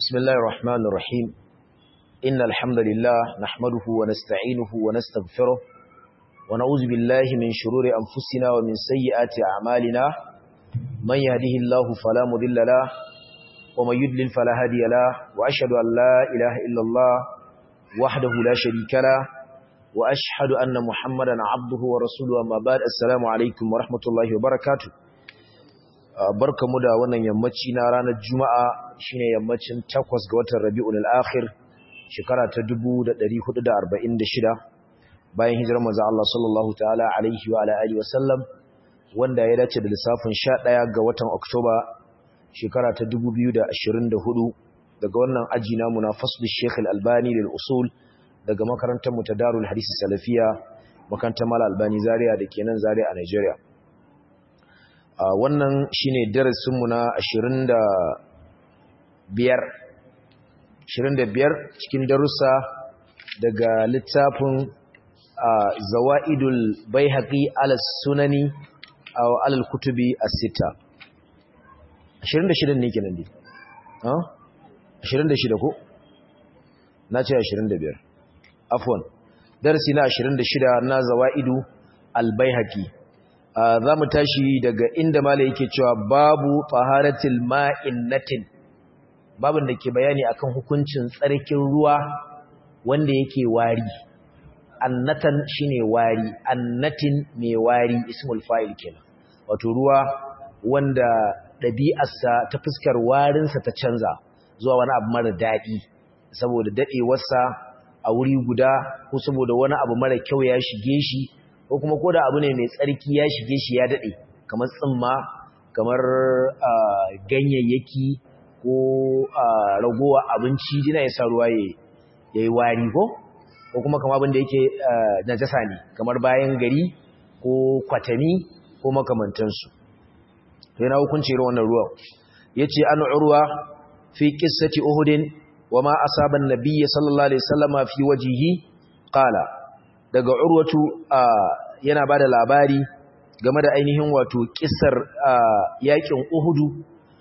بسم الله الرحمن الرحيم إن الحمد لله نحمده ونستعينه ونستغفره ونعوذ بالله من شرور أنفسنا ومن سيئات أعمالنا من يهده الله فلا مضل له ومن يضلل فلا هادي له وأشهد أن لا إله إلا الله وحده لا شريك له وأشهد أن محمدا عبده ورسوله أما بعد السلام عليكم ورحمة الله وبركاته barkamu da wannan yammaci na ranar juma'a shine yammacin 8 ga watan rabi'ul akhir shekara ta 1446 bayan hijirar manzo Allah sallallahu ta'ala alaihi wa alihi wasallam wanda ya dace da lissafin 11 ga watan oktoba shekara ta 2024 daga wannan aji namu na faslu Sheikh Al-Albani lil usul daga makarantar mu ta Darul Hadith Salafiya makarantar Mal Albani Zaria da kenan Zaria a Nigeria Uh, wannan shine darasinmu na 25 25 cikin darussa daga littafin uh, Zawaidul Baihaqi ala Sunani aw ala kutubi as-sita 26 ne kenan dai ha huh? 26 ko nace 25 afwan darasi na 26 na Zawaidu al-Baihaqi za mu tashi daga inda mala yake cewa babu taharatil ma'innatin babin da ke bayani akan hukuncin tsarkin ruwa wanda yake wari annatan shine wari annatin mai wari ismul fa'il kenan wato ruwa wanda ɗabi'arsa ta fuskar warinsa ta canza zuwa wani abu mara daɗi saboda daɗewarsa a wuri guda ko saboda wani abu mara kyau ya shige shi ko kuma koda abu ne mai tsarki ya shige shi ya dade kamar tsimma kamar ganyayyaki ko ragowa abinci dina ya sa ruwa ya yi wari ko ko kuma kamar abin da yake najasa ne kamar bayan gari ko kwatami ko makamantansu sai na hukunci irin wannan ruwan yace an urwa fi qissati uhudin wa ma asaba an-nabiy sallallahu alaihi wasallama fi wajhihi qala daga urwatu yana ba da labari game da ainihin wato kisar yakin uhudu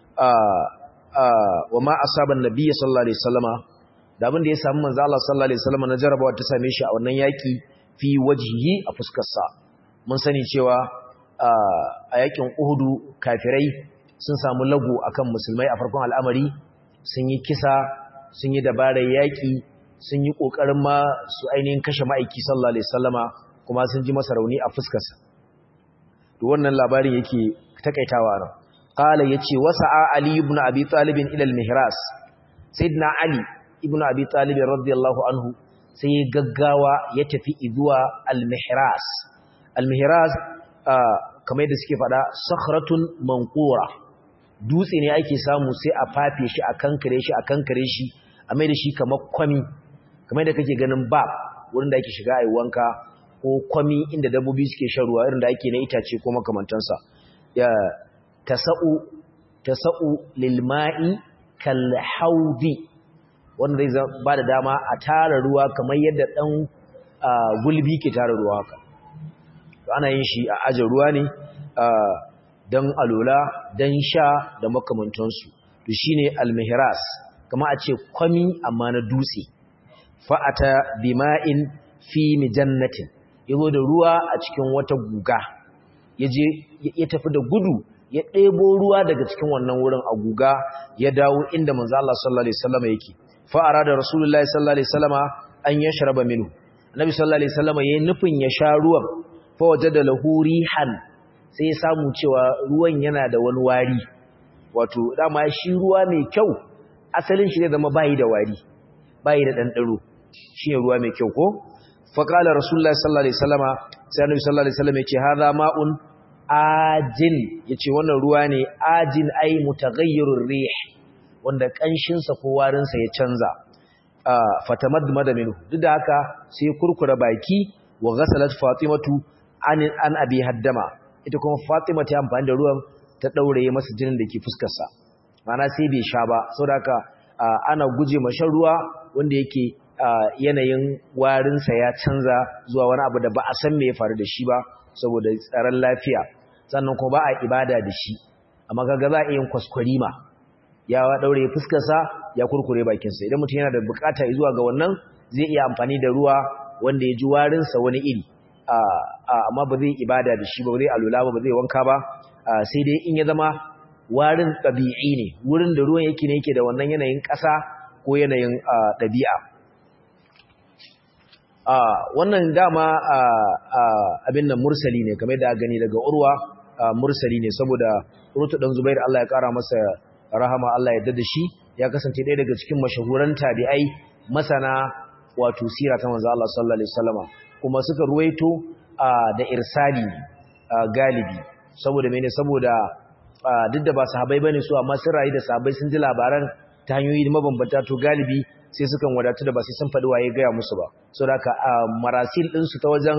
wa ma asaban nabiyyi sallallahu alaihi wasallama da abin da ya samu manzo Allah sallallahu alaihi wasallama na jarabawa ta same shi a wannan yaki fi wajhihi a fuskar sa mun sani cewa a yakin uhudu kafirai sun samu lagu akan musulmai a farkon al'amari sun yi kisa sun yi dabarar yaki sun yi ƙoƙarin ma su ainihin kashe ma'aiki sallallahu alaihi sallama kuma sun ji masa rauni a fuskarsa to wannan labarin yake takaitawa nan qala yace wasa'a ali ibn abi talib ila al-mihras sayyidina ali ibn abi talib radiyallahu anhu sai ya gaggawa ya tafi zuwa al-mihras al-mihras kamar yadda suke fada sakhratun manqura dutse ne ake samu sai a fafe shi a kankare shi a kankare shi a mai da shi kamar kwami kamar da kake ganin bab wurin da ake shiga a yi wanka ko kwami inda dabbobi suke shan ruwa irin da ake na itace ko makamantansa ya tasa'u tasa'u lilma'i kal haudi wanda zai ba da dama a tara ruwa kamar yadda dan gulbi ke tara ruwa haka ana yin shi a aje ruwa ne dan alola dan sha da makamantansu to shine al-mihras kama a ce kwami amma na dutse fa'ata bima'in fi mijannatin ya zo da ruwa a cikin wata guga ya je ya tafi da gudu ya ɗebo ruwa daga cikin wannan wurin a guga ya dawo inda manzo Allah sallallahu alaihi wasallam yake fa'ara da rasulullahi sallallahu alaihi wasallama an yashraba minhu annabi sallallahu alaihi wasallama yayin nufin ya sha ruwan fa wajada lahu rihan sai ya samu cewa ruwan yana da wani wari wato dama shi ruwa mai kyau asalin shi ne zama bayi da wari bayi da ɗanɗaro shi ne ruwa mai kyau ko faƙala rasulullah sallallahu alaihi wasallama sai annabi sallallahu alaihi wasallam ya ce hadha ma'un ajin yace wannan ruwa ne ajin ai mutaghayyirur rih wanda kanshin sa ko warin sa ya canza fatamadmada minhu duk da haka sai kurkura baki wa ghasalat fatimatu an an abi haddama ita kuma fatima ta amfani da ruwan ta daure masa jinin da ke fuskar sa mana sai bai sha ba saboda haka ana guje ma shan ruwa wanda yake yanayin warinsa ya canza zuwa wani abu da ba a san me ya faru da shi ba saboda tsaron lafiya sannan kuma ba a ibada da shi amma kaga za a yin kwaskwarima ya daure fuskarsa ya kurkure bakinsa idan mutum yana da bukata zuwa ga wannan zai iya amfani da ruwa wanda ya ji warinsa wani iri amma ba zai ibada da shi ba zai alula ba ba zai wanka ba sai dai in ya zama warin ɗabi'i ne wurin da ruwan yake ne yake da wannan yanayin ƙasa ko yanayin ɗabi'a wannan dama abin nan mursali ne game da gani daga urwa mursali ne saboda rutu ɗan zubair Allah ya ƙara masa rahama Allah ya dada shi ya kasance ɗaya daga cikin mashahuran tabi'ai masana wato sira ta manzo Allah sallallahu alaihi wasallama kuma suka ruwaito da irsali galibi saboda mene saboda duk da ba sahabbai bane su amma sun rayu da sahabbai sun ji labaran ta hanyoyi mabambanta to galibi sai sukan wadatu da ba sai sun faɗi waye gaya musu ba saboda haka marasil din su ta wajen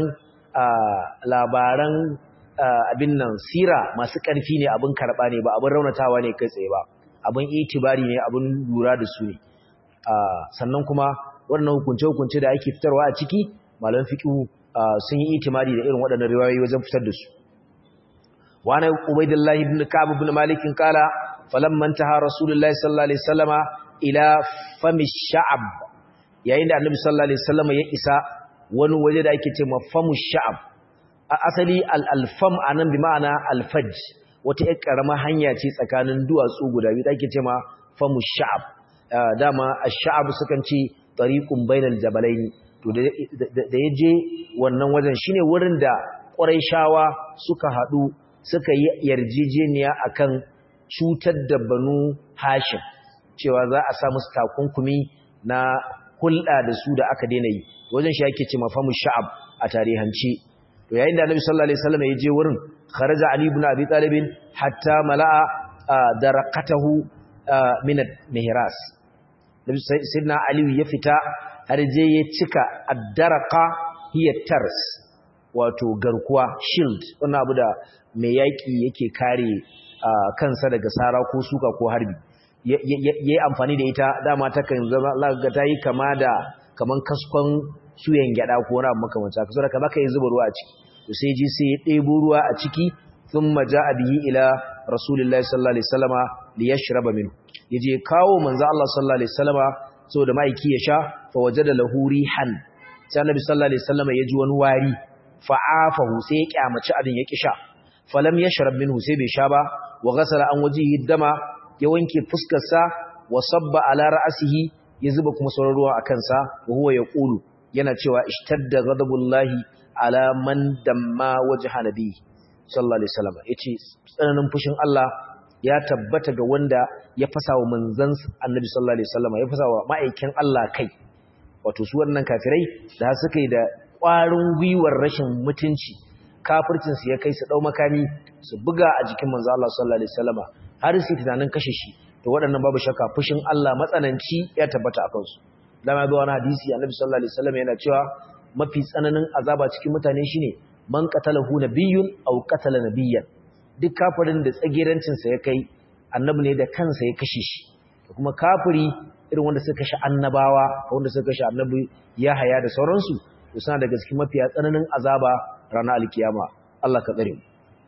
labaran abin nan sira masu ƙarfi ne abin karɓa ne ba abin raunatawa ne kai tsaye ba abin itibari ne abin lura da su ne sannan kuma wannan hukunce-hukunce da ake fitarwa a ciki malam fiqhu sun yi itimadi da irin waɗannan riwayoyi wajen fitar da su wani ubaidillahi ibn ka'ab ibn malik kala falamma intaha rasulullahi sallallahu alaihi wasallama ila fami sha'ab yayin da annabi sallallahu alaihi wasallama ya isa wani waje da ake cewa famu sha'ab a asali al-alfam anan bi ma'ana al-fajj wata ƴar karamar hanya ce tsakanin duwatsu guda biyu da ake cewa famu sha'ab dama ash-sha'ab sukan ce tariqun bainal jabalaini to da ya je wannan wajen shine wurin da shawa suka haɗu suka yi yarjejeniya akan cutar da banu hashim cewa za a sa musu takunkumi na hulɗa da su da aka daina yi wajen shi ake ce mafamu sha'ab a tarihance to yayin da annabi sallallahu alaihi wasallam ya je wurin kharaja ali ibn abi talib hatta mala'a daraqatahu min al-mihras sayyidina ali ya fita har je ya cika addaraka hiya tars wato garkuwa shield wannan abu da mai yaki yake kare kansa daga sara ko suka ko harbi yayi amfani da ita dama ta kan zama ga tayi kama da kaman kaskon suyan gyada ko wani abu makamancin haka saboda baka yi zuba ruwa a ciki to sai ji sai ya ɗebo ruwa a ciki thumma ja'a bihi ila rasulillahi sallallahu alaihi wasallama liyashraba minhu yaje kawo manzo Allah sallallahu alaihi wasallama saboda maiki ya sha fa wajada lahu rihan sai annabi sallallahu alaihi wasallam ya ji wani wari fa'afahu sai ya kyamaci abin ya kisha falam yashrab minhu sai bai sha ba wa ghasala an wajihi dama ya wanke fuskar sa wa sabba ala ra'sihi ya zuba kuma sauran ruwa akan sa wa huwa yaqulu yana cewa ishtadda ghadabullahi ala man damma wajha nabi sallallahu alaihi wasallam yace tsananin fushin Allah ya tabbata ga wanda ya fasa wa manzan annabi sallallahu alaihi wasallam ya fasa wa ma'aikin Allah kai wato su wannan kafirai da suka yi da ƙwarin gwiwar rashin mutunci kafircin su ya kai su dau makami su buga a jikin manzo Allah sallallahu alaihi wasallama har su tunanin kashe shi to waɗannan babu shakka fushin Allah matsananci ya tabbata a kansu dama ga wani hadisi annabi sallallahu alaihi wasallam yana cewa mafi tsananin azaba cikin mutane shine man qatalahu nabiyyun aw qatala nabiyyan duk kafirin da tsagirancinsa ya kai annabi ne da kansa ya kashe shi da kuma kafiri irin wanda suka kashe annabawa wanda suka kashe annabi ya haya da sauransu to suna daga cikin mafiya tsananin azaba ranar alkiyama Allah ka tsare mu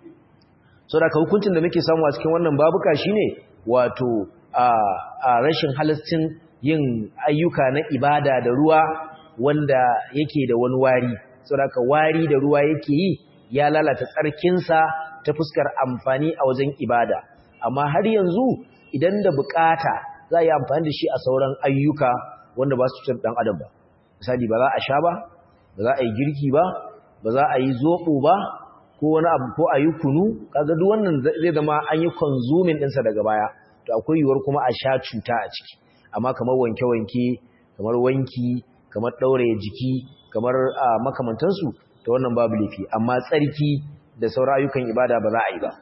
so da hukuncin da muke samu a cikin wannan babuka shine wato a rashin halascin yin ayyuka na ibada da ruwa wanda yake da wani wari so da wari da ruwa yake yi ya lalata tsarkinsa ta fuskar amfani a wajen ibada amma har yanzu idan da bukata za a yi amfani da shi a sauran ayyuka wanda ba su cutar dan adam ba misali ba za a sha ba ba za a yi girki ba ba za a yi zoɓo ba ko wani abu ko a yi kunu kaga duk wannan zai zama an yi consuming ɗinsa daga baya to akwai yiwuwar kuma a sha cuta a ciki amma kamar wanke-wanke kamar wanki kamar ɗauraye jiki kamar makamantansu ta wannan babu laifi amma tsarki da sauran ayyukan ibada ba za a yi ba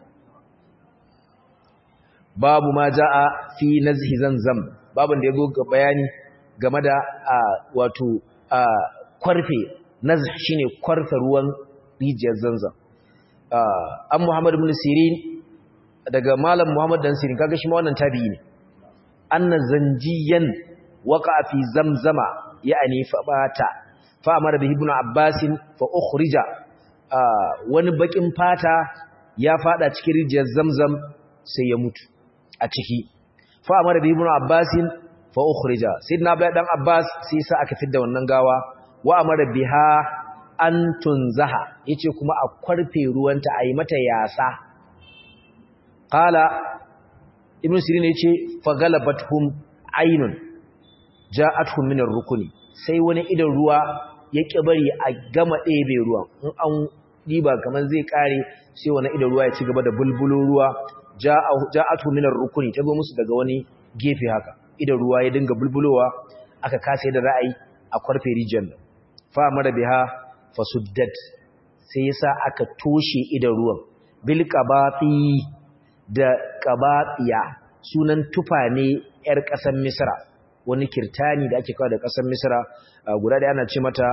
babu ma ja'a fi nazhi zanzam babin da yazo ga bayani game da wato kwarfe nazh shine kwarfe ruwan rijiyar zanzam an Muhammad ibn Sirin daga malam Muhammad dan Sirin kaga shi ma wannan tabi'i ne anna zanjiyan waqa fi zamzama ya'ni fa bata fa amara bihi ibn Abbas fa ukhrija wani bakin fata ya fada cikin rijiyar zamzam sai ya mutu a ciki fa amara bi ibn abbas fa ukhrija sayyidina abdullah dan abbas sai sa aka fidda wannan gawa wa amara biha an tunzaha yace kuma a kwarfe ruwanta ayi mata yasa qala ibn sirin yace fa galabathum aynun ja'atuhum min ar-rukni sai wani idan ruwa ya bari a gama ɗebe ruwan in an diba kamar zai kare sai wani idan ruwa ya ci gaba da bulbulo ruwa ja'atu min ar-rukni ta zo musu daga wani gefe haka idan ruwa ya dinga bulbulowa aka kasa da ra'ayi a kwarfe region fa mara biha fasuddat sai yasa aka toshe idan ruwan bil qabati da qabatiya sunan tufa ne yar kasar misra wani kirtani da ake kawo da kasar misra guda da ana ce mata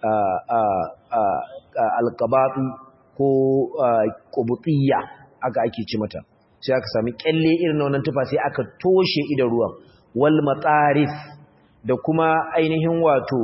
al-qabati ko qubutiyya aka ake ce mata sai aka sami kyalle irin wannan tufa sai aka toshe idan ruwan wal matarif da kuma ainihin wato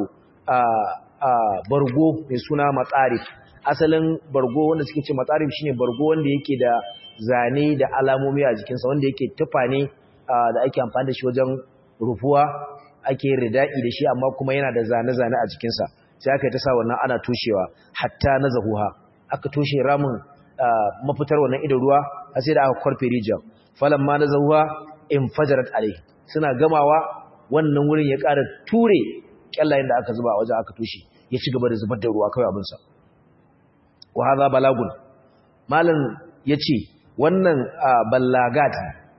bargo mai suna matarif asalin bargo wanda suke ce matarif shine bargo wanda yake da zane da alamomi a jikinsa wanda yake tufa ne da ake amfani da shi wajen rufuwa ake rida'i da shi amma kuma yana da zane-zane a jikinsa sai aka yi ta sa wannan ana toshewa hatta na zahuha aka toshe ramin mafitar wannan idan ruwa a sai da aka kwarfe rijiyar falon ma na zahuha in fajarat alai suna gamawa wannan wurin ya ƙara ture kyallayen da aka zuba a wajen aka toshe ya ci gaba da zubar da ruwa kawai abinsa wa haza balagun malam ya ce wannan ballagat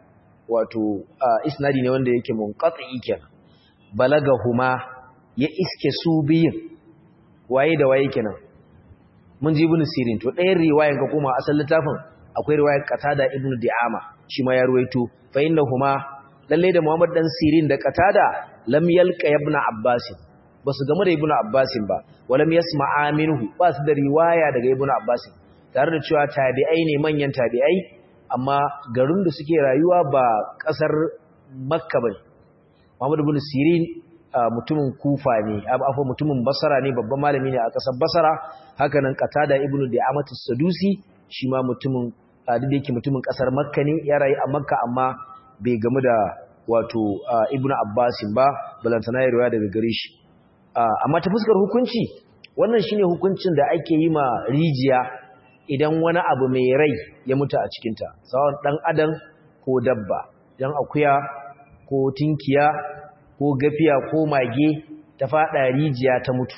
wato isnadi ne wanda yake munqati kenan balagahuma ya iske su biyin waye da waye kenan mun ji ibn sirin to ɗayan riwayan ka kuma asal littafin akwai riwayar qatada ibn di'ama shi ma ya ruwaito fa innahuma lalle da muhammad dan sirin da qatada lam yalqa ibn abbas basu game da ibn abbas ba walam yasma'a minhu ba su da riwaya daga ibn abbas tare da cewa tabi'ai ne manyan tabi'ai amma garin da suke rayuwa ba kasar makka bane muhammad ibn sirin mutumin kufa ne afa mutumin basara ne babban malami ne a kasar basara haka nan qatada ibnu di'amatu sadusi shi ma mutumin duk da yake mutumin kasar makka ne ya rayu a makka amma bai gamu da wato ibnu abbasin ba balantana ya riwaya daga gare shi amma ta fuskar hukunci wannan shine hukuncin da ake yi ma rijiya idan wani abu mai rai ya mutu a cikinta sawan dan adam ko dabba dan akuya ko tinkiya ko gafiya ko mage ta fada rijiya ta mutu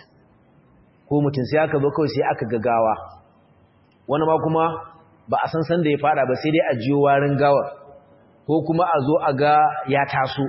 ko mutum sai aka zo kawai sai aka gagawa wani ma kuma ba a san san da ya fada ba sai dai a jiyo warin gawar ko kuma a zo a ga ya taso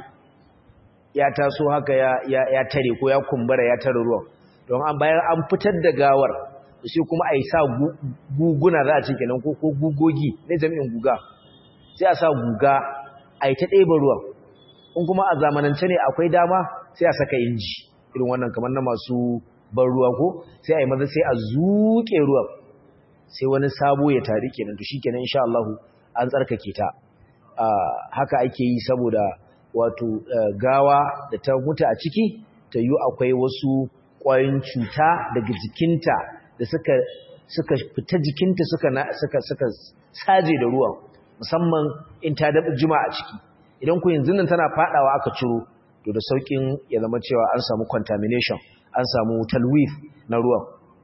ya taso haka ya, ya, ya tare ko ya kumbura ya tare ruwan don an bayan an fitar da gawar sai kuma a yi sa guguna za a ce kenan ko ko gugogi ne jami'in guga sai a sa guga a yi ta ɗeba ruwan in kuma a zamanance ne akwai dama sai a saka inji irin wannan kamar na masu ban ruwa ko sai a yi maza sai a zuƙe ruwan sai wani sabo ya tari kenan to shikenan insha Allah an tsarkake ta haka ake yi saboda wato gawa da ta mutu a ciki ta yi akwai wasu ƙwayoyin cuta daga jikinta da suka suka fita jikinta suka suka suka saje da ruwan musamman in ta daɓa juma a ciki idan ku yanzu nan tana fadawa aka ciro to da saukin ya zama cewa an samu contamination an samu talwif na ruwan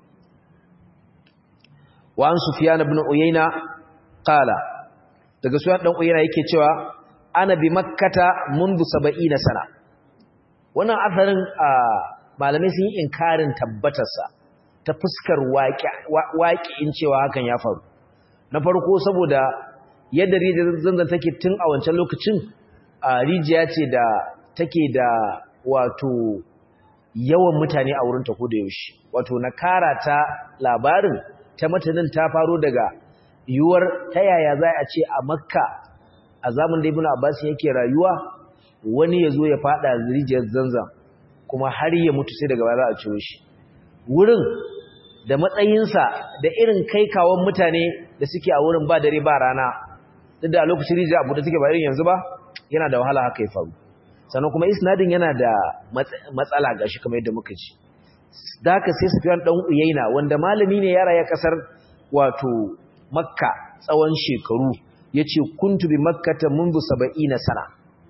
wa an sufyan ibn uyayna qala daga sufyan dan uyayna yake cewa ana bi makkata mundu 70 sana wannan asarin malamai sun yi inkarin tabbatarsa ta fuskar waƙi'in cewa hakan ya faru na farko saboda yadda rijiyar zanzan take tun a wancan lokacin a rijiya ce da take da wato yawan mutane a wurin ko da yaushe wato na kara ta labarin ta matanin ta faro daga yiwuwar ta yaya za a ce a makka a zamun da ibn abbas yake rayuwa wani ya zo ya fada rijiyar zanzan kuma har ya mutu sai daga baya za a ciro shi wurin da matsayinsa da irin kai kawon mutane da suke a wurin ba dare ba rana duk da a lokacin rijiya abu da suke ba irin yanzu ba yana da wahala haka ya faru sannan kuma isnadin yana da matsala gashi kamar yadda muka ji da haka sai Sufyan dan Uyaina wanda malami ne ya raya kasar wato Makka tsawon shekaru yace kuntu bi makkata mundu 70 sana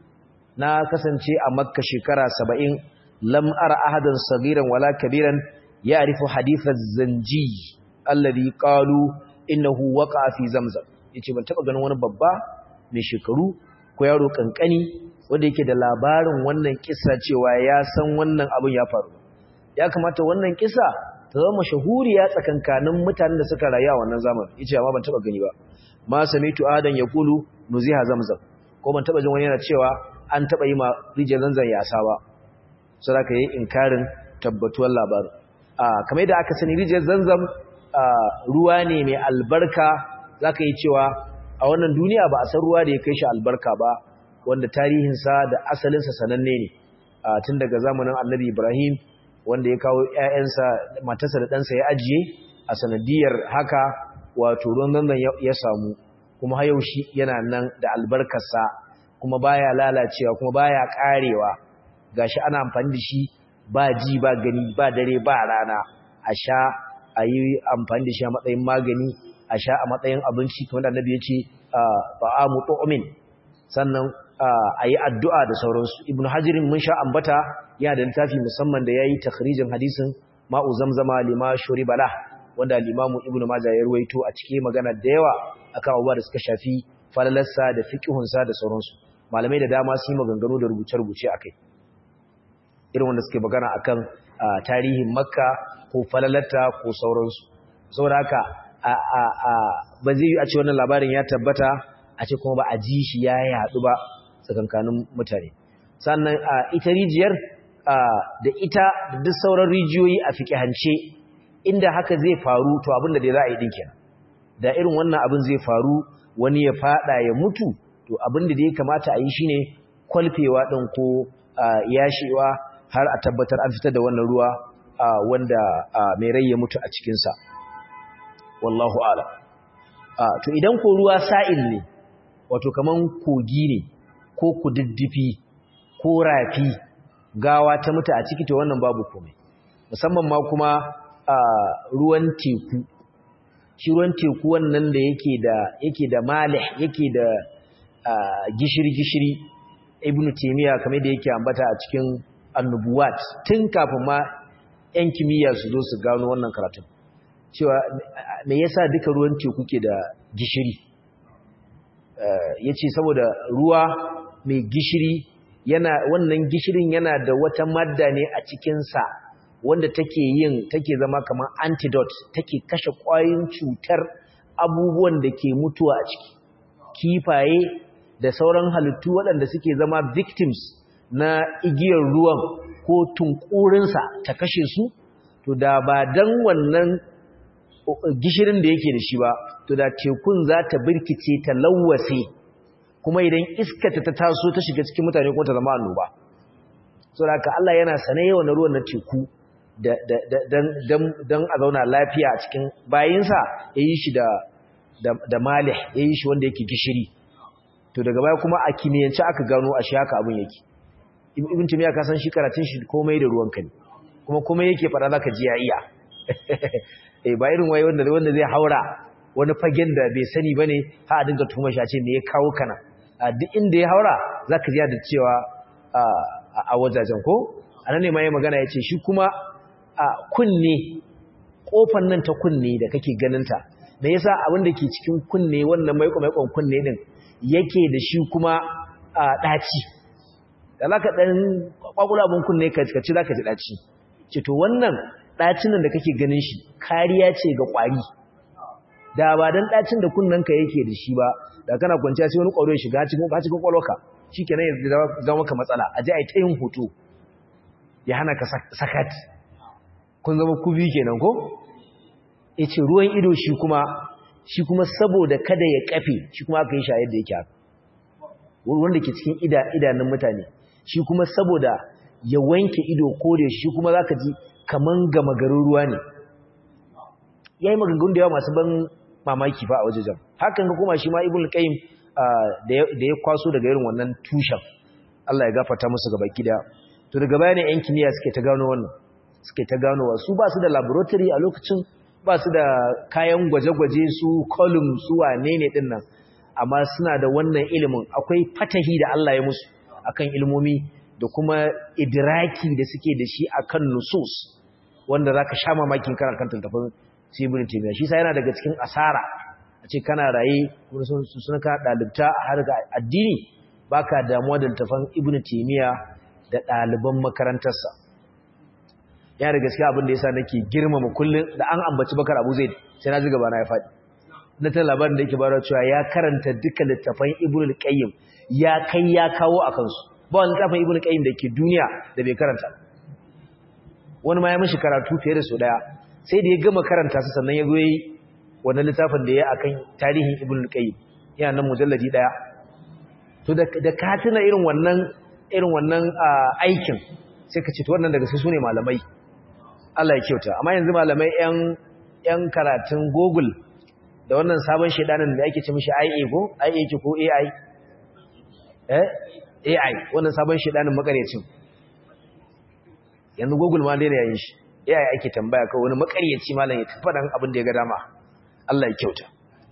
na kasance a makka shekara 70 lam ara ahadan saghiran wala kabiran ya'rifu hadith az-zanji alladhi qalu innahu waqa'a fi zamzam yace ban taba ganin wani babba mai shekaru ko yaro kankani wanda yake da labarin wannan kissa cewa ya san wannan abin ya faru ya kamata wannan kissa ta zama mashahuriya tsakankanin mutanen da suka rayu a wannan zamanin yace amma ban taba gani ba ma samitu adan yaqulu nuziha zamzam ko ban taba jin wani yana cewa an taba yi ma rijiyar zanzan yasa ba sai aka yi inkarin tabbatuwar labarin a kamar da aka sani rijiyar zanzam ruwa ne mai albarka zaka yi cewa a wannan duniya ba a san ruwa da ya kai shi albarka ba wanda tarihinsa da asalinsa sananne ne tun daga zamanin annabi ibrahim wanda ya kawo ‘ya'yansa matarsa da ɗansa ya ajiye a sanadiyar haka wato ruwan zanzan ya samu kuma hayaushi yana nan da albarkarsa kuma baya lalacewa kuma baya karewa gashi ana amfani da shi ba ji ba gani ba dare ba rana a sha a yi amfani da shi a matsayin magani a sha a matsayin abinci kamar da annabi ya ce ba'amu tu'min sannan a yi addu'a da sauransu ibn hajjirin mun sha ambata yana da littafi musamman da ya yi takhrijin hadisin ma'u zamzama lima shuri bala wanda limamu ibn maja ya ruwaito a cikin magana da yawa akan abubuwa da suka shafi falalarsa da fiƙihunsa da sauransu malamai da dama sun yi maganganu da rubuce-rubuce a kai irin wanda suke magana akan tarihin makka ko falalarta ko sauransu saboda haka ba zai yi a ce wannan labarin ya tabbata a ce kuma ba a ji shi ya yaɗu ba tsakankanin mutane sannan ita rijiyar da ita da duk sauran rijiyoyi a fiƙihance inda haka zai faru to abin da dai za a yi ɗin da irin wannan abin zai faru wani ya faɗa ya mutu to abin da ya kamata a yi shine kwalfewa ɗin ko yashewa har a tabbatar an fitar da wannan ruwa wanda mai rai ya mutu a cikinsa wallahu ala to idan ko ruwa sa'il ne wato kaman kogi ne ko kududdufi ko rafi gawa ta mutu a ciki to wannan babu komai musamman ma kuma ruwan teku shi ruwan teku wannan da yake da yake da malih yake da gishiri gishiri ibnu taymiya kamar da yake ambata a cikin annubuwat tun kafin ma yan kimiyya su zo su gano wannan karatun cewa me yasa duka ruwan teku ke da gishiri ya ce saboda ruwa mai gishiri yana wannan gishirin yana da wata madda ne a cikinsa wanda take yin take zama kamar antidote take kashe ƙwayoyin cutar abubuwan da ke mutuwa a ciki kifaye da sauran halittu waɗanda suke zama victims na igiyar ruwan ko tunkurinsa ta kashe su to da ba dan wannan gishirin da yake da shi ba to da tekun za ta birkice ta lawwase kuma idan iskata ta taso ta shiga cikin mutane kuma ta zama annoba so da Allah yana sane yawan ruwan na teku don a zauna lafiya a cikin bayinsa ya yi shi da malih ya yi shi wanda yake gishiri to daga baya kuma a kimiyyance aka gano a shi haka abin yake ibn tumiya ka san shi karatun shi komai da ruwan ne kuma komai yake fara zaka ji ya iya eh ba irin wai wanda wanda zai haura wani fagen da bai sani bane ha a dinga tuma shi a ce me ya kawo kana duk inda ya haura zaka ji da cewa a wajajen ko anan ne ma yayin magana yace shi kuma a kunne kofar nan ta kunne da kake ganin ta me yasa abin da ke cikin kunne wannan maiko maikon kunne din yake da shi kuma a daci da zaka dan kwakula abin kunne ka ci zaka ji daci ce to wannan dacin nan da kake ganin shi kariya ce ga kwari da ba dan dacin da kunnanka yake da shi ba da kana kwanciya sai wani kwaro ya shiga cikin ka cikin kwalwarka shikenan ya zama maka matsala a ji ai ta yin hoto ya hana ka sakat kun zama kubi kenan ko yace ruwan ido shi kuma shi kuma saboda kada ya kafe shi kuma aka yi shi yadda yake haka wanda ke cikin idanun mutane shi kuma saboda ya wanke ido kore shi kuma zaka ji kaman gama garin ruwa ne yayi maganganun da yawa masu ban mamaki fa a wajejen hakan ga kuma shi ma ibnu qayyim da ya kwaso daga irin wannan tushen Allah ya gafarta musu gaba gida to daga baya ne yan kimiyya suke ta gano wannan suke ta ganowa su ba su da laboratory a lokacin ba su da kayan gwaje-gwaje su column su wane ne din nan amma suna da wannan ilimin akwai fatahi da Allah ya musu akan ilmomi da kuma idraki da suke da shi akan nusus wanda zaka sha mamakin kana kan tantafin Ibn Taymiyyah shi sa yana daga cikin asara a ce kana raye kuma sun sun ka dalibta har ga addini baka damuwa da tafan Ibn Taymiyyah da ɗaliban makarantarsa yana da gaskiya abin da yasa nake girmama kullun da an ambaci Bakar Abu Zaid sai na ji gaba na ya faɗi na ta labarin da yake bayarwa cewa ya karanta duka littafan Ibn al-Qayyim ya kai ya kawo a kansu ba wani littafin Ibn al-Qayyim da ke duniya da bai karanta wani ma ya mishi karatu fiye da su daya sai da ya gama karanta su sannan ya zo yi wannan littafin da ya akan tarihin Ibn al-Qayyim yana nan mujalladi daya to da da ka tuna irin wannan irin wannan aikin sai ka ce to wannan daga su ne malamai Allah ya kyauta amma yanzu malamai yan yan karatun Google da wannan sabon shedanin da ake ce mishi IA ko IA ce ko AI eh AI wannan sabon shedanin makaryacin yanzu Google ma daina yayin shi AI ake tambaya kawai wani makaryaci malam ya tafi dan abin da ya ga dama Allah ya kyauta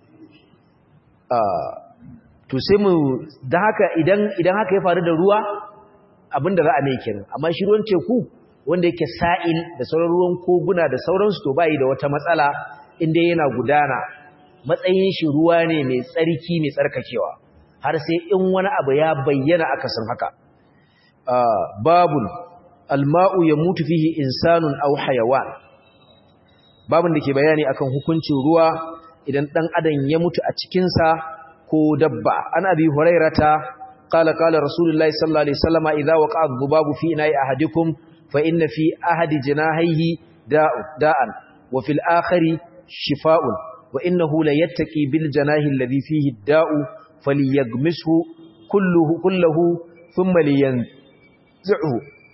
ah to sai mu dan haka idan idan haka ya faru da ruwa abin da za a mai kenan amma shi ruwan teku wanda yake sa'il da sauran ruwan koguna da sauransu to bai da wata matsala inda yana gudana matsayin shi ruwa ne mai tsarki mai tsarkakewa har sai in wani abu ya bayyana akasin haka babun alma'u ya mutu fihi insanun aw hayawan babun da ke bayani akan hukuncin ruwa idan dan adam ya mutu a cikin sa ko dabba an abi hurairata qala qala rasulullahi sallallahu alaihi wasallam idza waqa'a dhubabu fi ina'i ahadikum fa inna fi ahadi janahihi da'an wa fil akhari shifa'un وإنه لا يتقي بالجناه الذي فيه الداء فليغمسه كله كله ثم لينزعه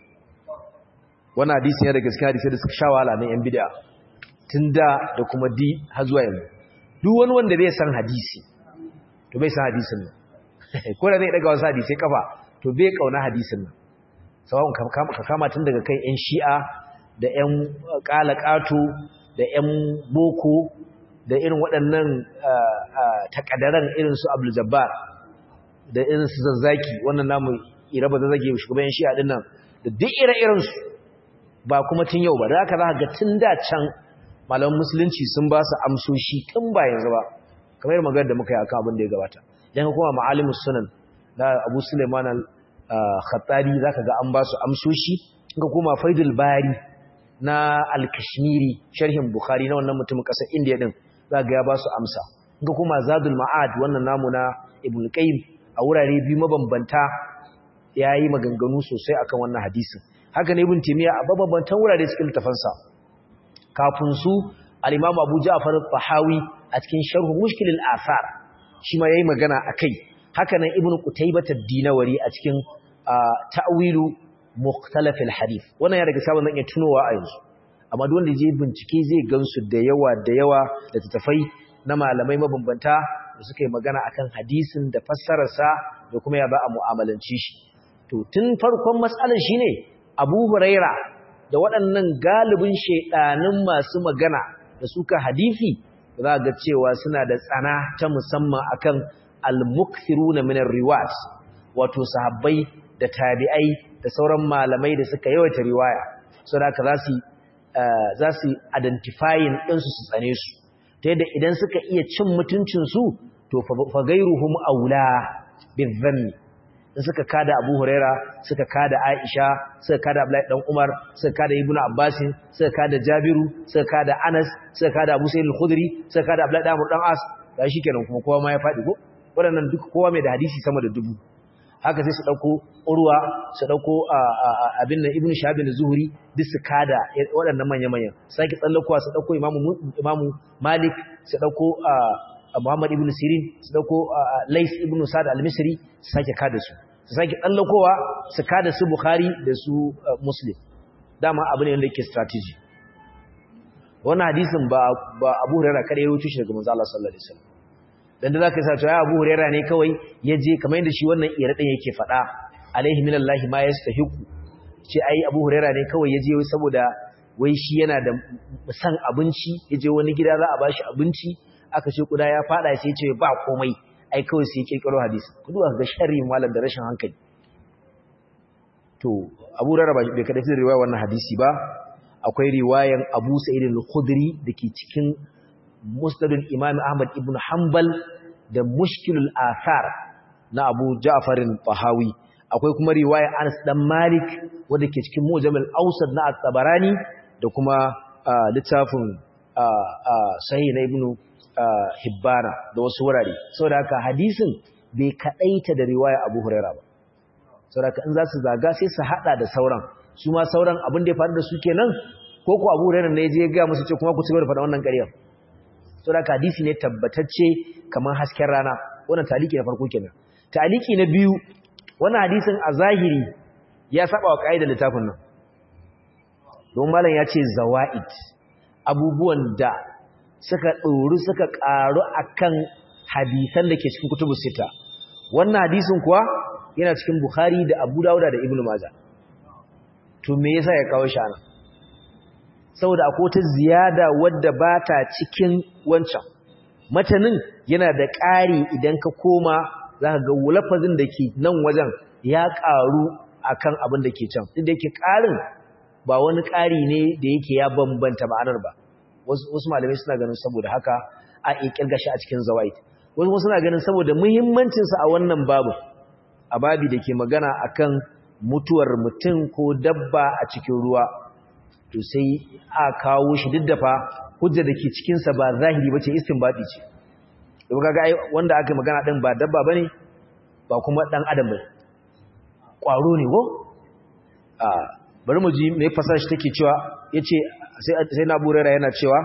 wannan hadisi ne daga cikin hadisi da suka sha wahala ne yan bid'a tunda da kuma di har zuwa yanzu duk wani wanda bai san hadisi to bai san hadisin nan ko da zai daga wasu hadisi kafa to bai kauna hadisin nan sawon ka kama tun daga kai yan shi'a da yan qalaqatu da yan boko da irin waɗannan takadaran irin su Abdul Jabbar da irin su Zazzaki wannan namu iraba Zazzaki shugaban Shi'a din nan da duk ire-iren su ba kuma tun yau ba da haka za ga tun da can malaman musulunci sun ba su amsoshi tun ba yanzu ba kamar magana da muka yi akan abin da ya gabata dan kuma ma'alimus sunan da Abu Sulaiman al-Khattabi zaka ga an ba su amsoshi ka kuma Faidul Bari na al-Kashmiri sharhin Bukhari na wannan mutumin kasar India din za ga ya ba su amsa ga kuma zadul ma'ad wannan namu na ibn qayyim a wurare biyu mabambanta yayi maganganu sosai akan wannan hadisin haka ne ibn timiya a mabambantan wurare cikin tafansa kafin su al-imam abu ja'far al-tahawi a cikin sharh mushkil al-athar shi ma yayi magana akai haka nan ibn qutaybah ad-dinawari a cikin ta'wilu mukhtalaf al-hadith wannan ya daga sabon zan iya tunowa a yanzu amma duk wanda je bincike zai gansu da yawa da yawa da tattafai na malamai mabambanta da suka yi magana akan hadisin da fassararsa da kuma ya ba a mu'amalanci shi to tun farkon matsalar shine Abu Huraira da waɗannan galibin shedanin masu magana da suka hadisi za ga cewa suna da tsana ta musamman akan al-mukthiruna min ar-riwat wato sahabbai da tabi'ai da sauran malamai da suka yawaita riwaya saboda haka za su za su identifying ɗinsu su tsane su ta yadda idan suka iya cin mutuncinsu to fagairuhum aula bizanni in suka kada abu huraira suka kada aisha suka kada abdullahi dan umar suka kada ibnu abbas suka kada jabiru suka kada anas suka kada abu sa'id al-khudri suka kada abdullahi dan dan as da kenan kuma kowa ma ya fadi ko waɗannan duk kowa mai da hadisi sama da dubu haka sai su dauko urwa su dauko abin nan ibnu shahab bin zuhri duk su kada waɗannan manya manyan sake tsallakowa su dauko imamu imamu malik su dauko muhammad ibnu sirin su dauko lais ibnu sa'd al-misri su sake kada su su sake tsallakowa su kada su bukhari da su muslim dama abu ne wanda yake strategy wannan hadisin ba ba abu hurairah kada ya rubuce shi daga manzo Allah sallallahu alaihi wasallam dan da zaka sa to ya Abu Hurairah ne kawai yaje kamar yadda shi wannan iradin yake fada alaihi minallahi ma yastahiqu ce ai Abu Hurairah ne kawai yaje saboda wai shi yana da san abinci yaje wani gida za a bashi abinci aka ce kuda ya fada sai ce ba komai ai kawai sai kirkiro hadisi ku duba ga sharri malam da rashin hankali to Abu Hurairah bai kada fi riwaya wannan hadisi ba akwai riwayan Abu Sa'id al-Khudri dake cikin Musnadul Imam Ahmad ibn Hanbal da Mushkilul Athar na Abu Ja'far al-Tahawi akwai kuma riwaya Anas dan Malik wanda ke cikin Mujam al-Awsat na At-Tabarani da kuma littafin Sahih na Ibn Hibbana da wasu wurare saboda haka hadisin bai kadaita da riwaya Abu Hurairah ba saboda in za su zaga sai su hada da sauran su ma sauran abin da ya faru da su kenan ko ko Abu Hurairah ne je ga musu ce kuma ku cigaba da faɗa wannan ƙarya saboda hadisi ne tabbatacce kamar hasken rana wannan taliki na farko kenan taliki na biyu wannan hadisin a zahiri ya saba wa kaidar littafin nan don malam ya ce zawaid abubuwan da suka ɗori suka ƙaru akan hadisan da ke cikin kutubu sita wannan hadisin kuwa yana cikin Bukhari da Abu Dawud da Ibn Majah to me yasa ya kawo shi ana saboda akwai ta ziyada wadda ba ta cikin wancan matanin yana da ƙari idan ka koma zaka ga lafazin da ke nan wajen ya ƙaru akan abin da ke can duk da yake ƙarin ba wani ƙari ne da yake ya bambanta ma'anar ba wasu malamai suna ganin saboda haka a ƙirga shi a cikin zawaid wasu suna ganin saboda muhimmancinsa a wannan babu a babi da ke magana akan mutuwar mutum ko dabba a cikin ruwa to sai a kawo shi duk da fa hujja da ke cikinsa ba zahiri ba ce istinbadi ce da kaga wanda aka magana ɗin ba dabba ba ne ba kuma ɗan adam ba ƙwaro ne ko bari mu ji mai fasar shi take cewa ya ce sai na burera yana cewa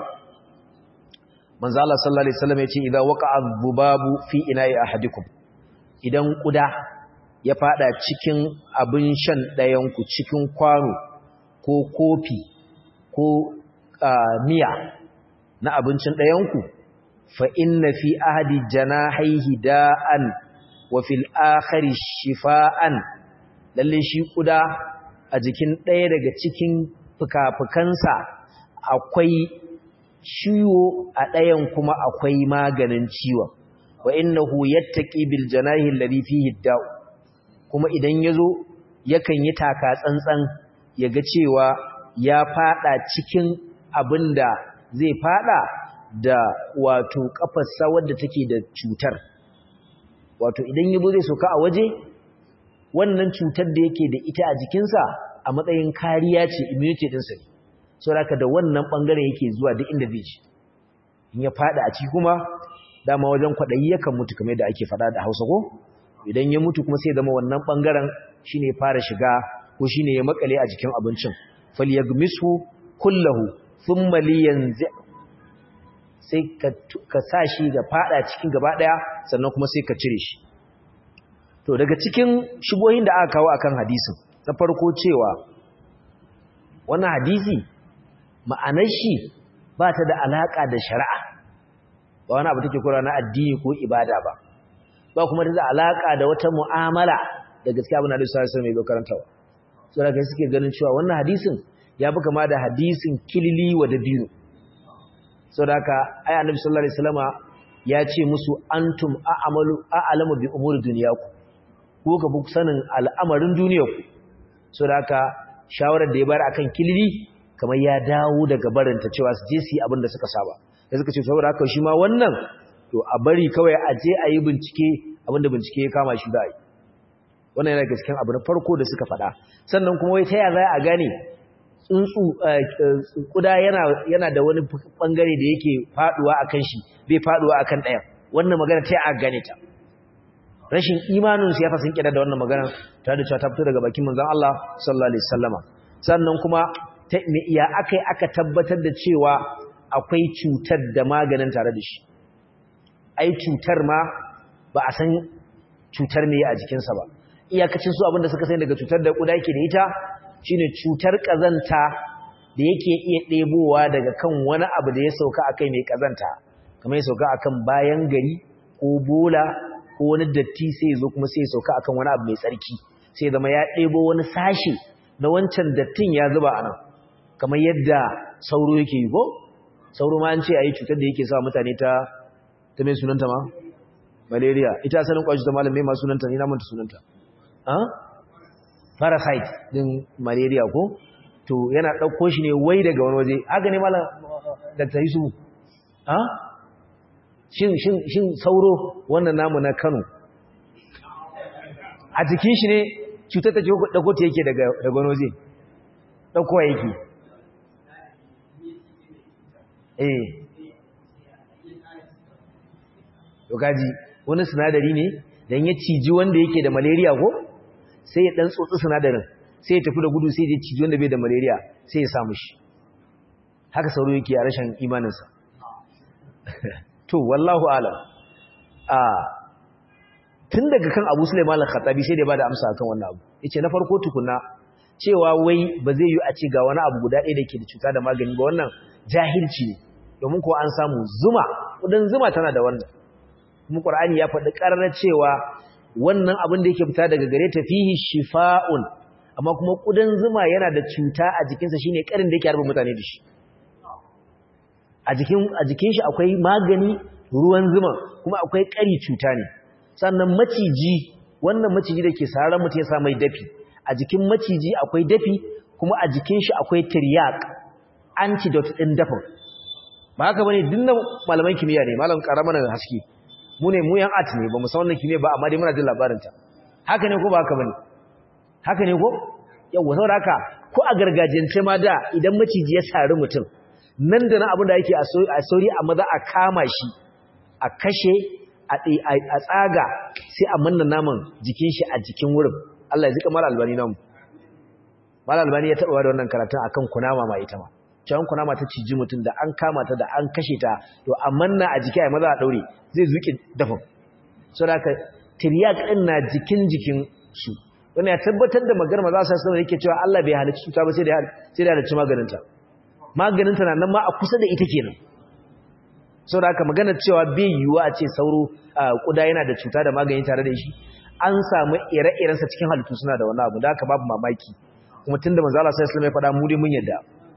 manzo Allah sallallahu alaihi wasallam yace idza waqa'a dhubabu fi ina'i ahadikum idan kuda ya fada cikin abin shan dayan ku cikin kwano ko kofi ko miya na abincin dayan ku fa inna fi ahadi janahihi da'an wa fil akhari shifaan lalle shi kuda a jikin daya daga cikin fuka-fukansa akwai ciwo a ɗayan kuma akwai maganin ciwon wa innahu yattaqi bil janahi alladhi fihi da'u kuma idan yazo yakan yi taka tsantsan yaga cewa ya fada cikin abinda zai fada da wato kafarsa wadda take da cutar wato idan yabo zai soka a waje wannan cutar da yake da ita a jikinsa a matsayin kariya ce immunity ɗinsa ne saboda da wannan bangare yake zuwa duk inda zai ci in ya fada a ciki kuma dama wajen kwadayi yakan mutu kamar da ake fada da Hausa ko idan ya mutu kuma sai zama wannan bangaren shine fara shiga ko shine ya makale a jikin abincin falyagmisu kullahu thumma liyanzi sai ka ka sashi ga fada cikin gaba daya sannan kuma sai ka cire shi to daga cikin shubohin da aka kawo akan hadisin na farko cewa wannan hadisi ma'anar shi ba ta da alaƙa da shari'a ba wani abu take kura na addini ko ibada ba ba kuma ta da alaƙa da wata mu'amala da gaskiya abin da Alaihi Wasallam mai karantawa so da kai suke ganin cewa wannan hadisin ya fi kama da hadisin kilili wa dabino so da haka ai annabi sallallahu alaihi wasallama ya ce musu antum a'malu a'lamu bi umuri dunyaku ko ka fi sanin al'amarin duniyarku so da haka shawarar da ya bayar akan kilili kamar ya dawo daga barinta cewa su je su yi abin da suka saba da suka ce saboda haka shi ma wannan to a bari kawai a je a yi bincike abinda bincike ya kama shi da yi wannan yana cikin abu na farko da suka faɗa sannan kuma wai ta ya za a gane tsuntsu kuda yana yana da wani bangare da yake faduwa akan shi bai faduwa akan ɗaya wannan magana ta a gane ta rashin imanin su ya fasin kida da wannan magana tare da cewa ta fito daga bakin manzon Allah sallallahu alaihi wasallama sannan kuma ya aka aka tabbatar da cewa akwai cutar da maganin tare da shi ai cutar ma ba a san cutar ne a jikinsa ba iyakacin su abinda suka sani daga cutar da kuda yake da ita shine cutar kazanta da yake iya ɗebowa daga kan wani abu da ya sauka akai mai kazanta kamar ya sauka akan bayan gari ko bola ko wani datti sai ya zo kuma sai ya sauka akan wani abu mai tsarki sai zama ya ɗebo wani sashe na wancan dattin ya zuba a nan kamar yadda sauro yake yi ko sauro ma an ce a yi cutar da yake sa mutane ta ta mai sunanta ma malaria ita asalin kwashi ta malam mai ma sunanta ni na manta sunanta parasite din malaria ko to yana ɗauko shi ne wai daga wani waje haka ne malam dr yusuf ha shin shin shin sauro wannan namu na kano a jikin shi ne cutar ta ce ɗauko ta yake daga wani waje ɗaukowa yake eh to kaji wani sinadari ne dan ya ciji wanda yake da malaria ko sai ya dan tsotsi sinadarin sai ya tafi da gudu sai ya ciji wanda bai da malaria sai ya samu shi haka sauro yake a rashin imaninsa to wallahu alam a tun daga kan Abu Sulaiman al-Khattabi sai da ba da amsa akan wannan abu yace na farko tukuna cewa wai ba zai yi a ce ga wani abu guda ɗaya da ke da cuta da magani ba wannan jahilci ne domin ko an samu zuma kudin zuma tana da wannan kuma Qur'ani ya faɗi ƙarar cewa wannan abin da yake fita daga gare ta fihi shifa'un amma kuma kudin zuma yana da cuta a jikinsa shine ƙarin da yake harba mutane da shi a jikin a jikin shi akwai magani ruwan zuma kuma akwai ƙari cuta ne sannan maciji wannan maciji da ke sarar mutum ya sa mai dafi a jikin maciji akwai dafi kuma a jikin shi akwai tiryak antidote ɗin dafin ba haka bane dinnan malaman kimiyya ne malam karamar haske mu ne mu yan art ne ba mu san wannan kimiyya ba amma dai muna jin labarin ta haka ne ko ba haka bane haka ne ko yawa saboda haka ko a gargajiyance ma da idan maciji ya sari mutum nan da nan abin da yake a sauri a maza a kama shi a kashe a tsaga sai a manna naman jikin shi a jikin wurin Allah ya zika mala albani namu mala albani ya taba da wannan karatun akan kunama ma ita ma cewa kunama ta ciji mutum da an kama ta da an kashe ta to a manna a jiki a maza a daure zai zuke dafin so da ka tiryak din na jikin jikin su wannan ya tabbatar da magana maza sai sai yake cewa Allah bai halicci cuta ba sai da sai da halicci maganin ta maganin ta nan ma a kusa da ita kenan so da haka magana cewa bai yiwuwa a ce sauro kuda yana da cuta da magani tare da shi an samu ire-irensa cikin halittu suna da wani abu da haka babu mamaki kuma tunda manzo Allah sallallahu alaihi wasallam ya faɗa mu dai mun yadda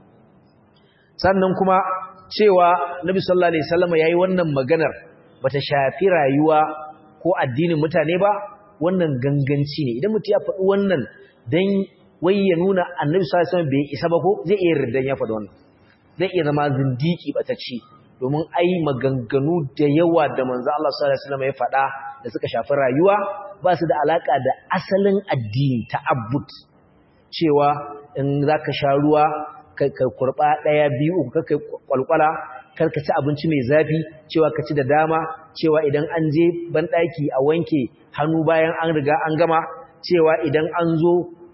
sannan kuma cewa Nabi sallallahu alaihi wasallam yayi wannan maganar bata shafi rayuwa ko addinin mutane ba wannan ganganci ne idan mutum ya faɗi wannan dan wai ya nuna Annabi sallallahu alaihi wasallam bai isa ba ko zai iya riddan ya faɗi wannan zai iya zama zindiki batacci domin ai maganganu da yawa da manzo Allah sallallahu alaihi wasallam ya faɗa da suka shafi rayuwa ba su da alaka da asalin addini ta'abbud cewa in zaka sha ruwa ka kurba daya biyu uku kai kwalkwala kar ka ci abinci mai zafi cewa ka ci da dama cewa idan an je ban daki a wanke hannu bayan an riga an gama cewa idan an zo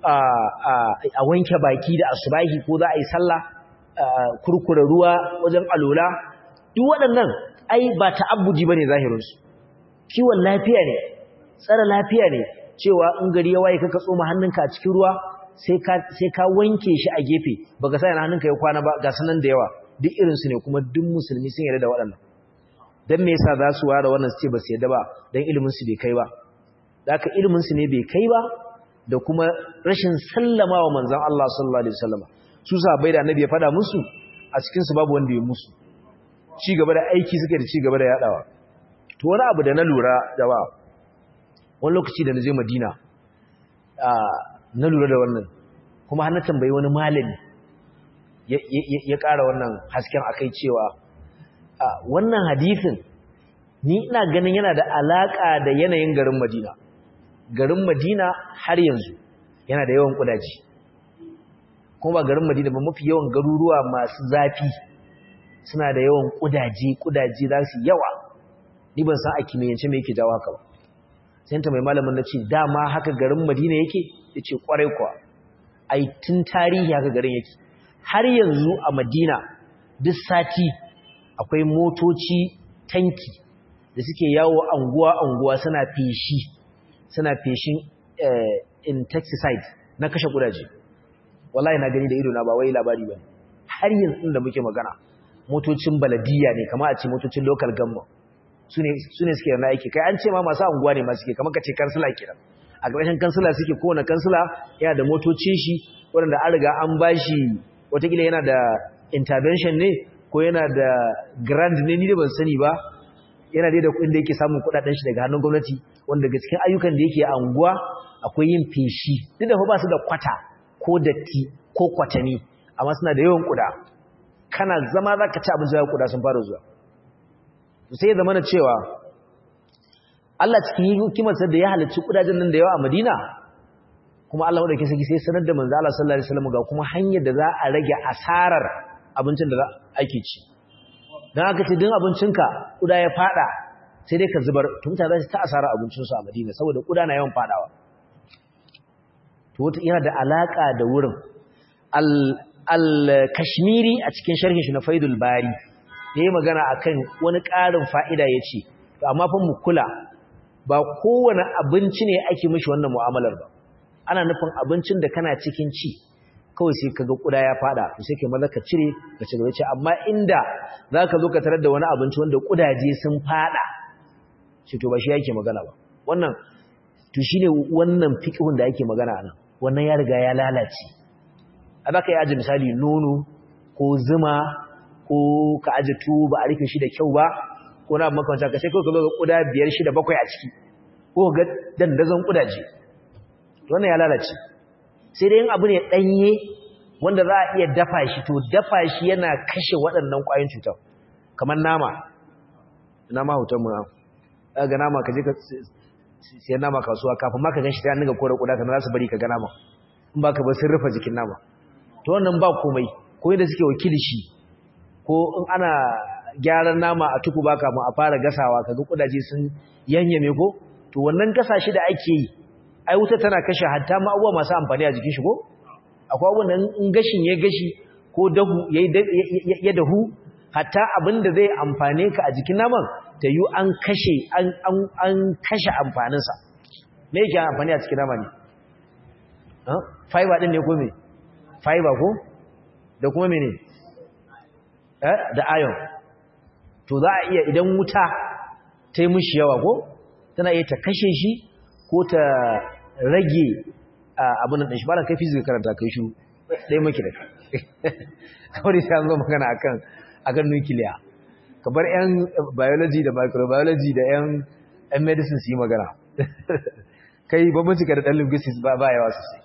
a wanke baki da asubahi ko za a yi sallah kurkura ruwa wajen alola duk waɗannan ai ba ta'abbudi bane zahirinsu kiwon lafiya ne tsara lafiya ne cewa in gari ya waye kaka tsoma hannunka a cikin ruwa sai ka sai ka wanke shi a gefe baka sa yana hannunka ya kwana ba ga sanan da yawa duk irin su ne kuma duk musulmi sun yarda da waɗannan dan me yasa za su ware wannan su ce ba su yarda ba dan ilimin su bai kai ba haka ilimin su ne bai kai ba da kuma rashin sallamawa manzon Allah sallallahu alaihi wasallam su sahabbai da annabi ya fada musu a cikin su babu wanda ya musu ci gaba da aiki suke da ci gaba da yadawa to wani abu da na lura da ba wani lokaci da na je Madina na lura da wannan kuma har na tambayi wani malami ya ƙara wannan hasken akai cewa wannan hadisin ni ina ganin yana da alaka da yanayin garin Madina garin Madina har yanzu yana da yawan kudaji kuma ba garin Madina ba mafi yawan garuruwa masu zafi suna da yawan kudaje kudaje za su yawa ni ban san a kimiyyance me yake jawo haka ba sai ta mai malamin na ce dama haka garin Madina yake yace kwarai kuwa ai tun tarihi haka garin yake har yanzu a Madina duk sati akwai motoci tanki da suke yawo anguwa anguwa suna feshi suna feshin insecticide na kashe kudaje wallahi na gani da ido na ba wai labari bane har yanzu da muke magana motocin baladiya ne kamar a ce motocin local government su ne suke yana aiki kai an ce ma masu anguwa ne masu ke kamar ka ce kansila kenan a ƙarshen kansila suke kowane kansila yana da motocin shi waɗanda an riga an ba shi watakila yana da intervention ne ko yana da grand ne ni da ban sani ba yana dai da kuɗin da yake samun kuɗaɗen shi daga hannun gwamnati wanda daga cikin ayyukan da yake a anguwa akwai yin feshi duk da ba su da kwata ko datti ko kwatani amma suna da yawan kuda kana zama za ka ci abinci da kuda sun fara zuwa sai ya zama na cewa Allah cikin hikimarsa da ya halarci kudajen nan da yawa a Madina kuma Allah wadda ke saki sai sanar da manzo Allah sallallahu alaihi wasallam ga kuma hanyar da za a rage asarar abincin da ake ci dan aka ce din abincinka kuda ya fada sai dai ka zubar to mutane za su ta asarar abincin su a Madina saboda kuda na yawan fadawa to wata yana da alaka da wurin al al-kashmiri a cikin sharhin shi na Faidul Bari yayi magana akan wani ƙarin fa'ida yace to amma fa mu kula ba kowane abinci ne ake mishi wannan mu'amalar ba ana nufin abincin da kana cikin ci kawai sai kaga kuda ya fada to sai kai maza ka cire ka ci gaba ce amma inda zaka zo ka tarar da wani abinci wanda kudaje sun fada shi to ba shi yake magana ba wannan to shine wannan fiqhun da yake magana anan wannan ya riga ya lalace a baka yi aji misali nono ko zuma ko ka aji tuwo ba a rufe shi da kyau ba ko na makamanta ka sai kawai ka zo ga kuda biyar shida bakwai a ciki ko ga dandazon kudaje wannan ya lalace sai dai yin abu ne danye wanda za a iya dafa shi to dafa shi yana kashe waɗannan ƙwayoyin cutar kamar nama nama hoton mu ga nama ka je ka sai nama kasuwa kafin ma ka gan shi ta niga kore kuda kana za su bari ka ga nama in ba ka ba sun rufe jikin nama to wannan ba komai ko yadda suke wakili shi ko in ana gyaran nama a tuku baka mu a fara gasawa kaga kudaje sun yanyame ko to wannan gasa shi da ake yi ai wuta tana kashe hatta ma abubuwa masu amfani a jikin shi ko akwai abubuwan da in gashin ya gashi ko dahu ya dahu hatta abin da zai amfane ka a jikin naman ta yi an kashe an kashe amfaninsa me yake amfani a cikin nama ne fiber din ne ko me fiber ko da kuma mene eh da iron to za a iya idan wuta ta yi mishi yawa ko tana iya ta kashe shi ko ta rage abin da shi ba da kai fizik karanta kai shi ɗaya maki da kawai sai an zo magana akan akan nukiliya ka bar yan biology da microbiology da yan yan medicine su yi magana kai bambanci ka da ɗan linguistics ba ba yawa sosai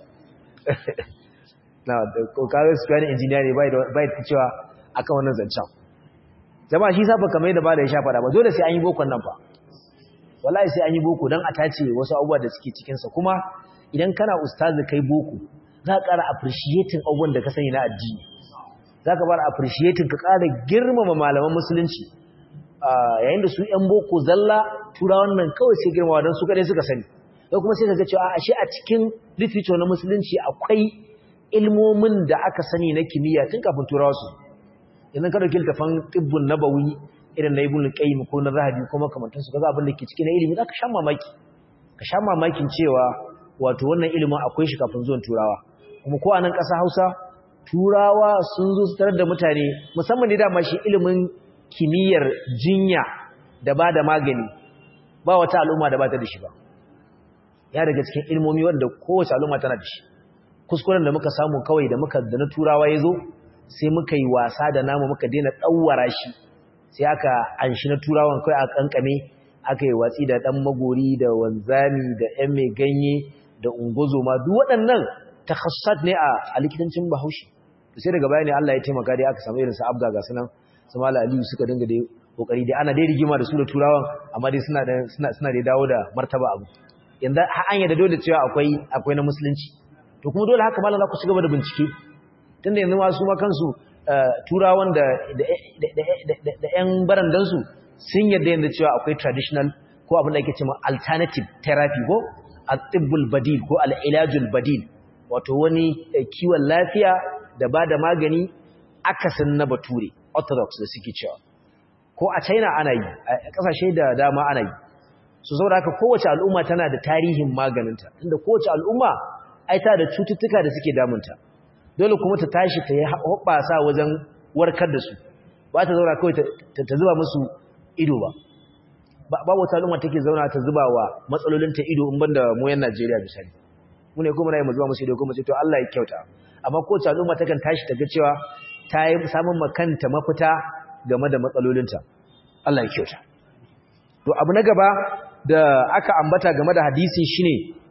na kawai su fiye engineer ne bai ta cewa akan wannan zancen jama'a shi safa kamar yadda ba da ya sha fada ba dole sai an yi bokon nan fa wallahi sai an yi boko don a tace wasu abubuwa da suke cikinsa kuma idan kana ustazi kai boko za ka ƙara appreciating abubuwan da ka sani na addini za ka fara appreciating ka ƙara girmama malaman musulunci yayin da su ‘yan boko zalla turawan nan kawai sai girmama don su kaɗai suka sani da kuma sai ka ga cewa ashe a cikin literature na musulunci akwai ilmomin da aka sani na kimiyya tun kafin turawa su idan ka ɗauki littafan tibbun nabawi irin na ibn qayyim ko na zahabi ko makamantan su kaga abin da ke ciki na ilimi zaka sha mamaki ka sha mamakin cewa wato wannan ilimin akwai shi kafin zuwan turawa kuma ko a nan ƙasa Hausa turawa sun zo su tarar da mutane musamman da dama shi ilimin kimiyyar jinya da ba da magani ba wata al'umma da ba ta da shi ba ya daga cikin ilmomi wanda kowace al'umma tana da shi kuskuren da muka samu kawai da muka da na turawa ya zo sai muka yi wasa da namu muka daina ɗauwara shi sai aka anshi na turawan kai a kankame aka yi watsi da dan magori da wanzami da yan mai ganye da ungozo ma duk waɗannan takhassat ne a likitancin Bahaushe sai daga baya ne Allah ya taimaka dai aka samu irin su abga ga sunan su mala aliyu suka dinga dai kokari dai ana dai rigima da su da turawan amma dai suna suna suna dai dawo da martaba abu yanzu har an yadda dole cewa akwai akwai na musulunci to kuma dole haka mallan za ku ci gaba da bincike tunda yanzu ma su ma kansu turawan da da ‘yan barandansu sun yadda yanzu cewa akwai traditional ko abin da ake cewa alternative therapy ko al-tibbul badil ko al-ilajul badil wato wani kiwon lafiya da ba da magani akasin na bature orthodox da suke cewa ko a china ana yi a kasashe da dama ana yi su saboda haka kowace al'umma tana da tarihin maganinta inda kowace al'umma ai ta da cututtuka da suke damunta dole kuma ta tashi ta yi hoɓɓasa wajen warkar da su ba ta zauna kawai ta zuba musu ido ba babu wata al'umma take zauna ta zuba wa matsalolinta ido in banda mu yan Najeriya misali mu ne kuma na yi mu zuba musu ido kuma ce to Allah ya kyauta amma kowace al'umma takan tashi ta ga cewa ta yi samun makanta mafita game da matsalolinta Allah ya kyauta to abu na gaba da aka ambata game da hadisi shine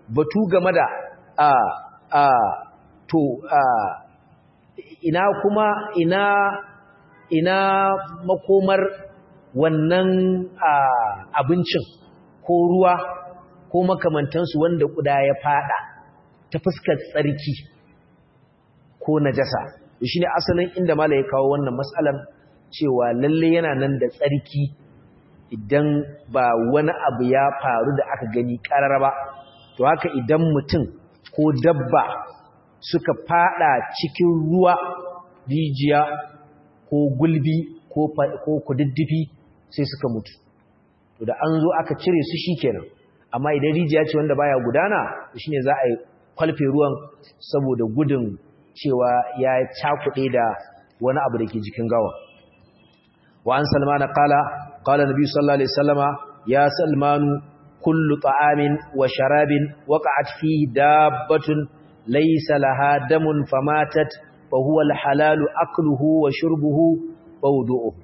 batu game da a a to a ina kuma ina ina makomar wannan abincin ko ruwa ko makamantansu wanda kuda ya fada ta fuskar tsarki ko najasa shi ne asalin inda mala ya kawo wannan matsalar cewa lalle yana nan da tsarki idan ba wani abu ya faru da aka gani karara ba to haka idan mutum ko dabba suka fada cikin ruwa rijiya ko gulbi ko kududdufi sai suka mutu to da an zo aka cire su shikenan amma idan rijiya ce wanda baya gudana shine za a yi kwalfe ruwan saboda gudun cewa ya cakuɗe da wani abu da ke jikin gawa wa an salmana qala qala nabi sallallahu alaihi wasallama ya salmanu kullu ta'amin wa sharabin waqa'at fihi dabbatun laysa laha damun famatat fa huwa al-halalu akluhu wa shurbuhu wa wudu'uhu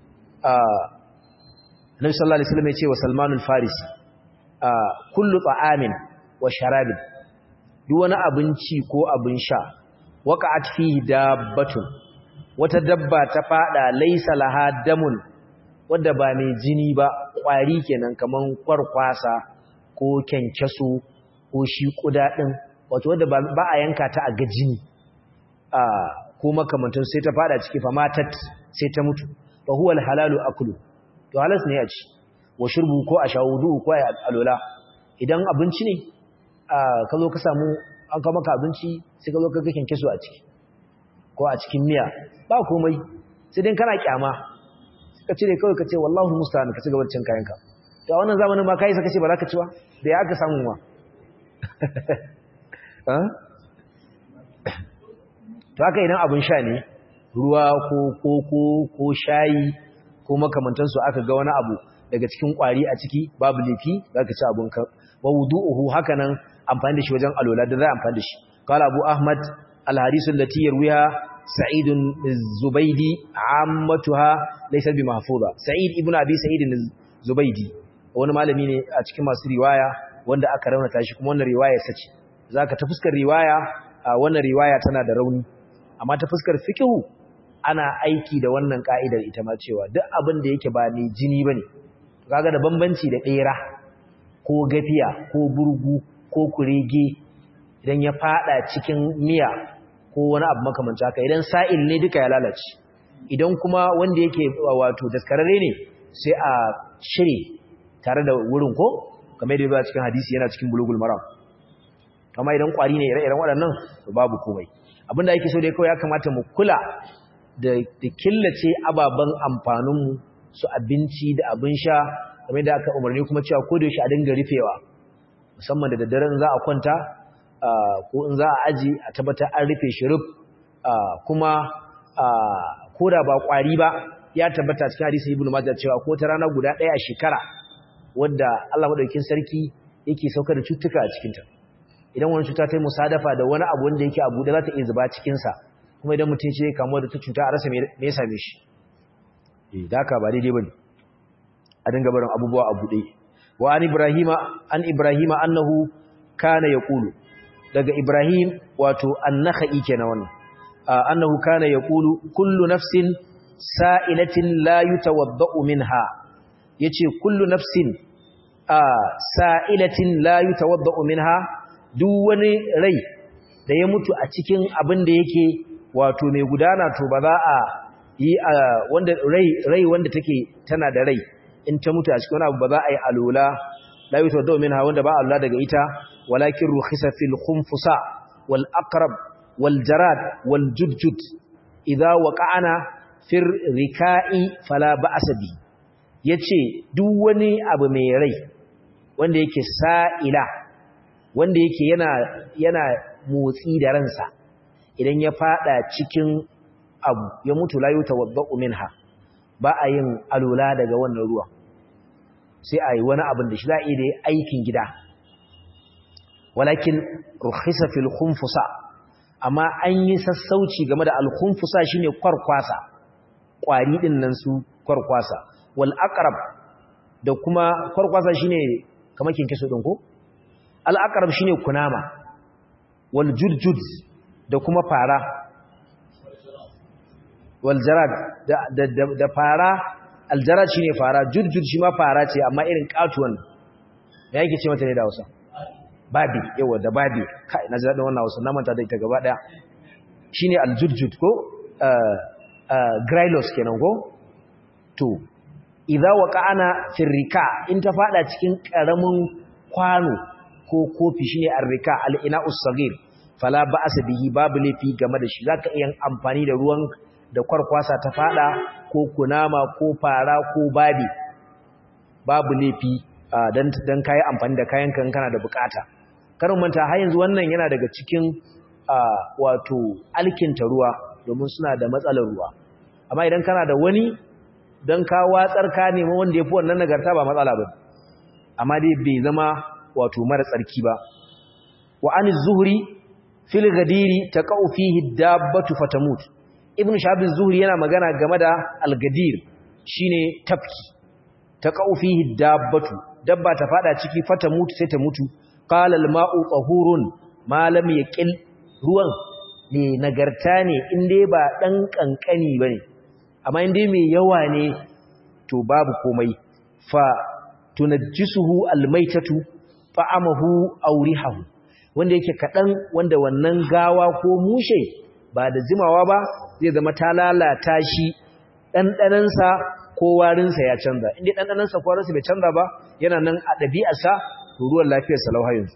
Nabi sallallahu alaihi wasallam ya ce wa Salman al-Farisi kullu ta'amin wa sharabin duk wani abinci ko abin sha waqa'at fihi dabbatun wata dabba ta fada laysa laha damun wanda ba mai jini ba kwari kenan kaman kwarkwasa ko kenkeso ko shi kuda din wato wanda ba a yanka ta a ga jini a ko makamantan sai ta fada ciki fa matat sai ta mutu fa huwa al-halalu aklu to halas ne ya ci wa shurbu ko a shawudu ko a alola idan abinci ne ka zo ka samu an kawo maka abinci sai ka zo ka gakin kiso a ciki ko a cikin miya ba komai sai dai kana kyama ka cire kawai ka ce wallahu musta'an ka ci gaba cin kayanka to a wannan zamanin ma kai saka ce ba za ka ci ba da ya aka samu ma to haka idan abin sha ne ruwa ko koko ko shayi ko makamantansu aka ga wani abu daga cikin kwari a ciki babu laifi zaka ci abun ka wa wudu'uhu hakanan amfani da shi wajen alola da za a amfani da shi qala abu ahmad al hadith allati yarwiha sa'id az-zubaydi ammatuha laysa bi mahfuza sa'id ibn abi sa'id az-zubaydi wani malami ne a cikin masu riwaya wanda aka raunata shi kuma wannan riwaya sace zaka ta fuskar riwaya wannan riwaya tana da rauni amma ta fuskar fiqhu ana aiki da wannan ka'idar ita ma cewa duk abin da yake ba mai jini bane kaga da bambanci da ɗera ko gafiya ko burgu ko kurege idan ya fada cikin miya ko wani abu makamanci haka idan sa'il ne duka ya lalace idan kuma wanda yake wato daskararre ne sai a shire tare da wurin ko kamar yadda ba cikin hadisi yana cikin bulugul maram amma idan kwari ne ire-iren waɗannan babu komai abinda yake so dai kawai ya kamata mu kula da killace ababen amfaninmu su abinci da abin sha kamar da aka umarni kuma cewa ko da yaushe a dinga rufewa musamman da daddaren za a kwanta ko in za a aji a tabbatar an rufe shi ruf kuma ko da ba kwari ba ya tabbata cikin hadisi ibnu majah cewa ko ta rana guda ɗaya a shekara wadda Allah madaukakin sarki yake saukar da cututtuka a cikinta idan wani cuta ta yi musadafa da wani abu wanda yake abu da za ta iya zuba cikinsa kuma idan mutum ce kamuwa da ta cuta a rasa me ya same shi da haka ba daidai bane a dinga barin abubuwa a buɗe wa an ibrahima an ibrahima annahu kana yaqulu daga ibrahim wato annakhai kenan wannan annahu kana yaqulu kullu nafsin sa'ilatin la yutawaddau minha yace kullu nafsin sa'ilatin la yutawaddau minha duk wani rai da ya mutu a cikin abin da yake wato mai gudana to ba za a yi wanda rai rai wanda take tana da rai in ta mutu a cikin wani abu ba za a yi alola la yi tawadda minha wanda ba Allah daga ita walakin rukhisa fil khumfusa wal aqrab wal jarad wal judjud idza waqa'ana fir rika'i fala ba'sa bi yace duk wani abu mai rai wanda yake sa'ila wanda yake yana yana motsi da ransa idan ya fada cikin abu ya mutu la yutawaddau minha ba a yin alola daga wannan ruwa sai a yi wani abin da shi za a iya aikin gida walakin rukhisa fil khunfusa amma an yi sassauci game da al khunfusa shine kwarkwasa kwari din nan su kwarkwasa wal aqrab da kuma kwarkwasa shine kamar kinkiso din ko al-aqrab shine kunama wal jurjud da kuma fara wal jarad da da fara al jarad shine fara jurjud shi ma fara ce amma irin katuwan me yake ce mata ne da Hausa babi yawa da babi kai na ji daɗin wannan Hausa na manta da ita gaba daya shine al jurjud ko grylos kenan ko to idza waqa'ana firrika in ta fada cikin karamin kwano ko kofi shine arrika al-ina'us saghir fala ba'sa bihi babu lafi game da shi zaka iya amfani da ruwan da kwarkwasa ta fada ko kunama ko fara ko babi babu lafi dan dan kai amfani da kayan kan kana da bukata karin manta har yanzu wannan yana daga cikin wato alkinta ruwa domin suna da matsalar ruwa amma idan kana da wani don ka watsar ka nemi wanda ya fi wannan nagarta ba matsala ba amma dai bai zama wato mara tsarki ba wa an zuhri fil gadiri taqau fihi dabbatu fatamut ibn shahab zuhri yana magana game da al-gadir shine tafki taqau fihi dabbatu dabba ta fada ciki fatamut sai ta mutu qala al-ma'u tahurun ma lam yaqil ruwan ne nagarta ne in dai ba dan kankani bane amma in dai mai yawa ne to babu komai fa tunajjisuhu almaitatu fa'amahu aurihahu wanda yake kadan wanda wannan gawa ko mushe ba da jimawa ba zai zama ta lalata shi dandanansa ko warinsa ya canza inda dandanansa ko warinsa bai canza ba yana nan a dabi'arsa ruwan lafiyar sa lauhayin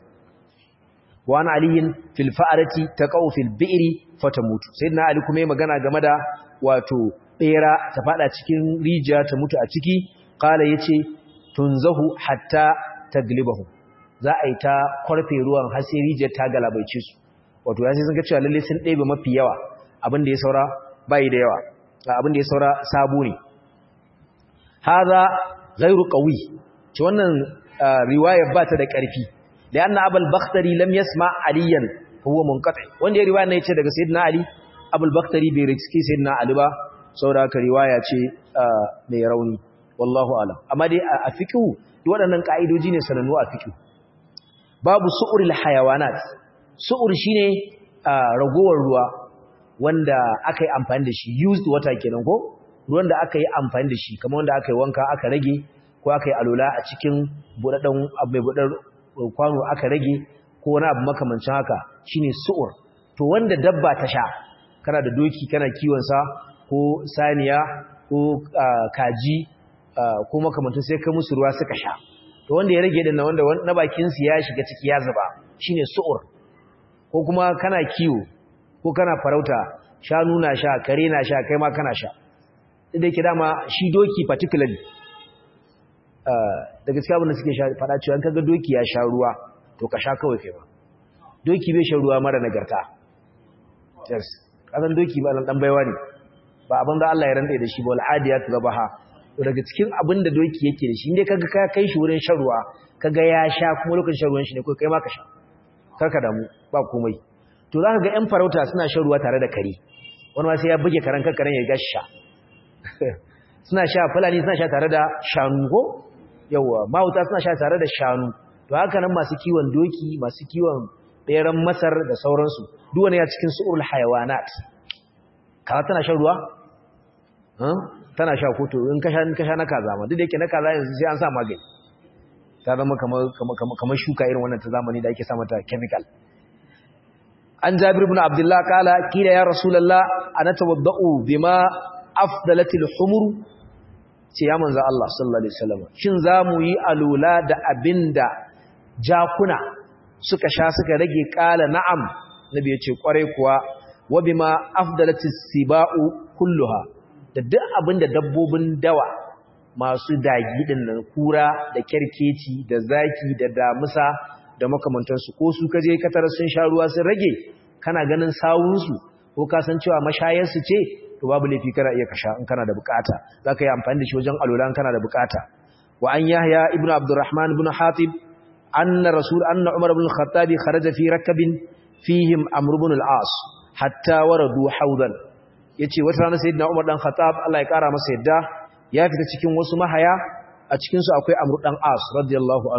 wa ana aliyin fil fa'arati taqaw fil bi'ri fatamutu sayyidina ali kuma magana game da wato bera ta fada cikin rijiya ta mutu a ciki kala yace tunzahu hatta taglibahu za a yi ta kwarfe ruwan har sai rijiyar ta galabaice su wato ya sai sun ga cewa lalle sun ɗebe mafi yawa abin da ya saura bai da yawa abin da ya saura sabo ne hadha ghairu qawi ce wannan riwaya ba ta da ƙarfi da anna abul bakhtari lam yasma aliyan huwa munqati wanda ya riwaya ne yace daga sayyidina ali abul bakhtari bai riski sayyidina ali ba saboda haka riwaya ce mai rauni wallahu alam amma dai a fiqhu duk waɗannan ka'idoji ne sanannu a fiqhu babu su'uril hayawanat su'ur shine ragowar ruwa wanda aka yi amfani da shi used water kenan ko ruwan da aka yi amfani da shi kamar wanda aka yi wanka aka rage ko aka yi alola a cikin buɗaɗɗen abu mai buɗar kwano aka rage ko wani abu makamancin haka shine su'ur to wanda dabba ta sha kana da doki kana kiwon sa ko saniya ko kaji ko makamantar sai ka musu ruwa suka sha to wanda ya rage dinna wanda na bakin su ya shiga ciki ya zuba shine su'ur ko kuma kana kiwo ko kana farauta shanu na sha kare na sha kai ma kana sha da yake dama shi doki particularly da gaskiya abin da suke faɗa cewa in kaga doki ya sha ruwa to ka sha kawai kai ba doki bai sha ruwa mara nagarta yes kasan doki ba dan baiwa ne ba abin da Allah ya rantsa da shi ba al'adiyat zabaha to daga cikin abin da doki yake da shi inda kaga ka kai shi wurin shan ruwa kaga ya sha kuma lokacin shan ruwan shi ne ko kai ma ka sha karka damu ba komai to zaka ga ƴan farauta suna shan ruwa tare da kare wani ma sai ya buge karan kankaren ya gashi sha suna sha fulani suna sha tare da shanu ko yawa mahauta suna sha tare da shanu to haka nan masu kiwon doki masu kiwon ɗeran masar da sauransu duk wani ya cikin su'ul hayawanat kaza tana shan ruwa tana sha ko to in ka sha in ka sha na kaza ma duk da yake na kaza yanzu sai an sa magani ta zama kamar kamar shuka irin wannan ta zamani da ake sa mata chemical an jabir ibn abdullah kala kila ya rasulullah ana tawaddau bima afdalatil humur ce ya manzo Allah sallallahu alaihi wasallam shin zamu yi alula da abinda jakuna suka sha suka rage kala na'am nabi yace kware kuwa wa bima afdalatis sibau kulluha da duk abinda dabbobin dawa masu dagi din nan kura da kerkeci da zaki da damusa da makamantansu ko su kaje katar sun sha ruwa sun rage kana ganin sawunsu ko ka san cewa mashayarsu ce to babu laifi kana iya kasha in kana da bukata zaka yi amfani da shi wajen alula in kana da bukata wa an yahya ibnu abdurrahman ibn hatib anna rasul anna umar ibn al-khattab kharaja fi rakabin fihim amr ibn al-as hatta waradu hawdan yace wata rana sayyidina umar dan khattab Allah ya kara masa yadda ya fita cikin wasu mahaya a cikin su akwai amr dan as radiyallahu anhu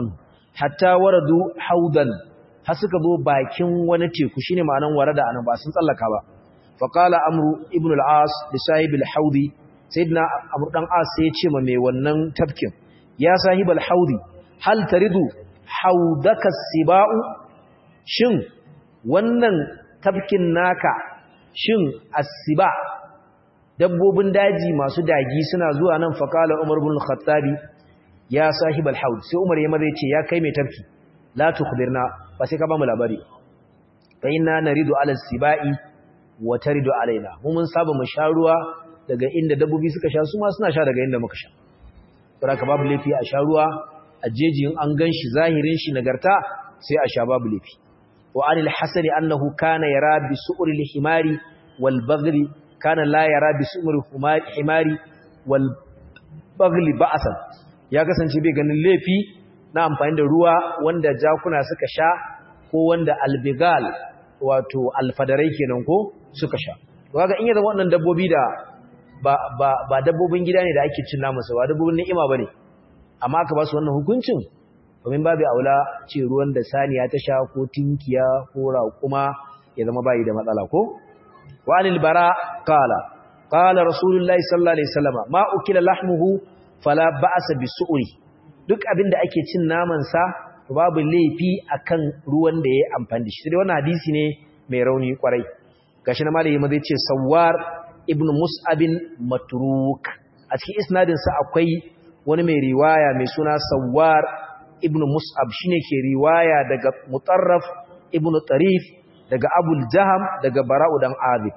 hatta waradu haudan har suka zo bakin wani teku shine ma'anan warada anan ba sun tsallaka ba fa qala amru ibn al-as li sahib al-haudi sayyidina amru dan as sai ya ce ma mai wannan tafkin ya sahib al-haudi hal taridu haudaka siba'u shin wannan tafkin naka shin as-siba dabbobin daji masu dagi suna zuwa nan fa qala umar ibn al-khattabi ya sahib al-haud sai umar ya maza ya ce ya kai mai tafki la tukhbirna ba sai ka ba mu labari fa inna naridu ala sibai wa taridu alaina mu mun saba mu sha ruwa daga inda dabbobi suka sha su ma suna sha daga inda muka sha saboda babu lafi a sha ruwa a jeji in an ganshi zahirin shi nagarta sai a sha babu lafi wa anil hasani annahu kana yara bi su'ril himari wal baghli kana la yara bi su'ril himari wal baghli ba'san ya kasance bai ganin lafi na amfani da ruwa wanda jakuna suka sha ko wanda albigal wato alfadarai kenan ko suka sha kaga in yanzu wannan dabbobi da ba ba ba dabbobin gida ne da ake cin namu ba dabbobin ni'ima bane amma aka ba su wannan hukuncin domin babu aula ce ruwan da saniya ta sha ko tinkiya ko raƙuma ya zama bayi da matsala ko walil bara qala qala rasulullahi sallallahu alaihi wasallam ma ukila lahmuhu fala ba'sa bisu'ri duk abin da ake cin namansa babu laifi akan ruwan da ya amfani da shi sai wannan hadisi ne mai rauni kwarai gashi na malami zai ce sawar ibn mus'abin matruk a cikin isnadin sa akwai wani mai riwaya mai suna sawar ibn mus'ab shine ke riwaya daga mutarraf ibn tarif daga abul jaham daga bara'u dan azib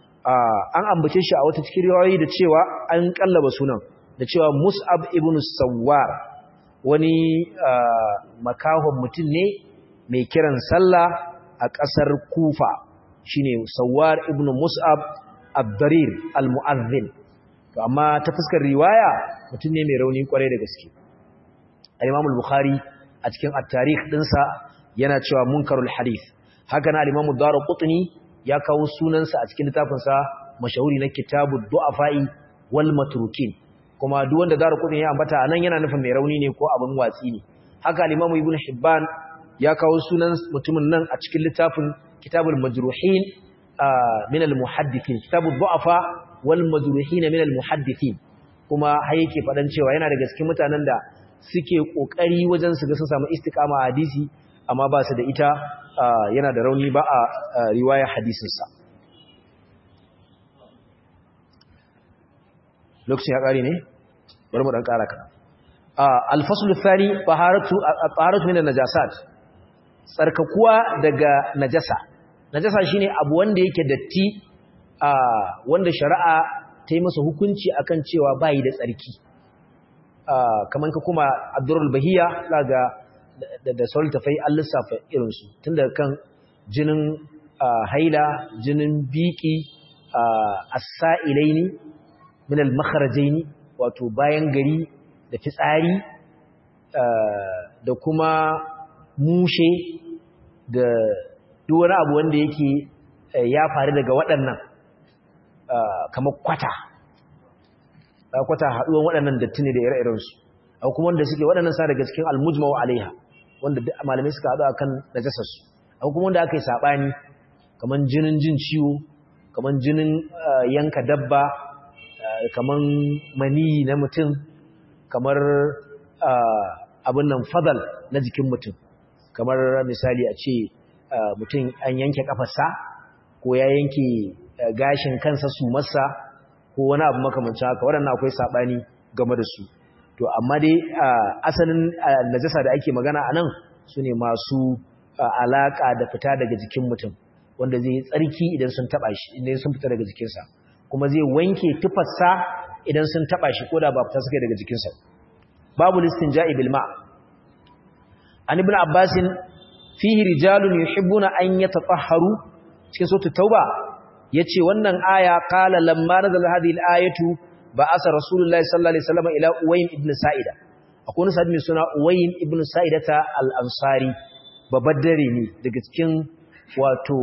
an ambace shi a wata cikin riwayoyi da cewa an kallaba sunan da cewa mus'ab ibn sawar wani makahon mutum ne mai kiran sallah a ƙasar kufa shine sawar ibn mus'ab abdarir al-mu'azzin to amma ta fuskar riwaya mutum ne mai rauni kwarai da gaske al-imam al-bukhari a cikin at-tarikh dinsa yana cewa munkarul hadith haka na al-imam ad-darqutni ya kawo sunansa a cikin littafinsa mashahuri na kitabud du'afa'i wal matrukin kuma duk wanda zara kudin ya ambata anan yana nufin mai rauni ne ko abin watsi ne haka al-Imam Ibn Hibban ya kawo sunan mutumin nan a cikin littafin Kitabul Majruhin min al-Muhaddithin Kitabul Du'afa wal Majruhin min al-Muhaddithin kuma har yake fadan cewa yana daga cikin mutanen da suke kokari wajen su ga sun samu istiqama a hadisi amma ba su da ita yana da rauni ba a riwaya hadisin sa lokacin ya kare ne bari mu dan kara kana al-fasl ath-thani taharatu at-taharatu min an-najasat tsarkakuwa daga najasa najasa shine abu wanda yake datti wanda shari'a ta yi masa hukunci akan cewa bai da tsarki kaman ka kuma ad-durrul bahiya daga da sultafai an lissafa irin su tun daga kan jinin haila jinin biki as-sa'ilaini min al-makharajaini wato bayan gari da fitsari da kuma mushe da duk wani abu wanda yake ya faru daga waɗannan kamar kwata kwata haɗuwan waɗannan datti ne da ire-irensu a kuma wanda suke waɗannan sa daga cikin almujmawa alaiha wanda malamai suka haɗu akan najasarsu a kuma wanda aka yi saɓani kamar jinin jin ciwo kamar jinin yanka dabba kamar mani na mutum kamar abin nan fadal na jikin mutum kamar misali a ce mutum an yanke kafarsa ko ya yanke gashin kansa su masa ko wani abu makamancin haka waɗannan akwai saɓani game da su to amma dai asalin najasa da ake magana a nan su ne masu alaƙa da fita daga jikin mutum wanda zai tsarki idan sun taɓa shi idan sun fita daga jikinsa kuma zai wanke tufarsa idan sun taɓa shi ko da ba fita suka daga jikinsa babu listin ja'i bilma an ibn abbasin fihi rijalun yuhibbuna an yatatahharu cikin sura tauba yace wannan aya qala lamma nazala hadhihi al-ayatu ba'asa rasulullahi sallallahu alaihi wasallam ila uwaym ibn sa'ida akwai wani sahabi suna uwaym ibn sa'idata al-ansari babaddare ne daga cikin wato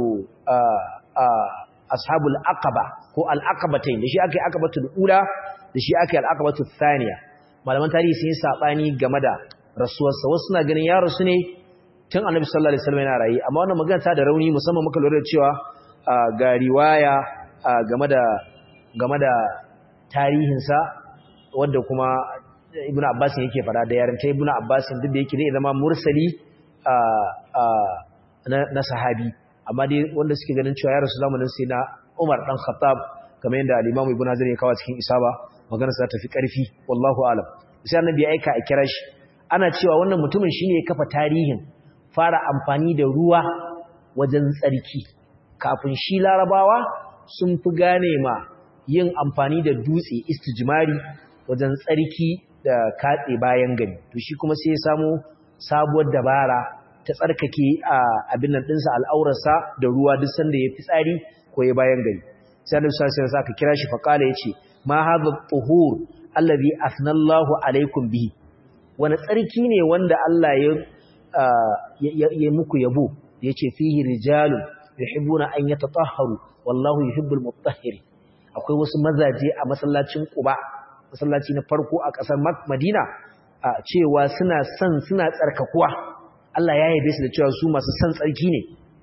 ashabul aqaba ko al-aqabatain da shi akai aqabatul ula da shi akai al-aqabatul thaniya malaman tarihi sun yi sabani game da rasuwarsa wasu suna ganin ya rasu ne tun annabi sallallahu alaihi wasallam yana rayi amma wannan magana ta da rauni musamman muka lura da cewa ga riwaya game da game da tarihinsa wanda kuma ibnu abbas yake fada da yarinta ibnu abbas duk da yake zai zama mursali na sahabi amma dai wanda suke ganin cewa ya rasu zamanin sai na Umar dan Khattab kamar yadda al-Imam Ibn Hazm ya kawo cikin Isaba magana sa tafi karfi wallahu alam sai annabi ya aika a kira shi ana cewa wannan mutumin shine ya kafa tarihin fara amfani da ruwa wajen tsarki kafin shi larabawa sun fi gane ma yin amfani da dutse istijmari wajen tsarki da katse bayan gari to shi kuma sai ya samu sabuwar dabara ta tsarkake abin nan ɗinsa al'aurarsa da ruwa duk sanda ya fi tsari ko ya bayan gari sai annabi sallallahu alaihi wasallam kira shi faqala yace ma hadha tuhur allazi asnallahu alaikum bihi wani tsarki ne wanda Allah ya ya muku yabo yace fihi rijalun yuhibbuna an yatatahharu wallahu yuhibbul mutahhirin akwai wasu mazaje a masallacin Quba masallaci na farko a ƙasar Madina a cewa suna son suna tsarkakuwa Allah ya yabe su da cewa su masu son tsarki ne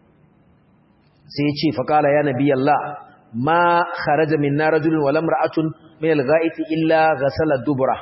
sai ya ce faqala ya nabi Allah ma kharaja minna rajulun wala imra'atun min al-gha'iti illa ghasala dubura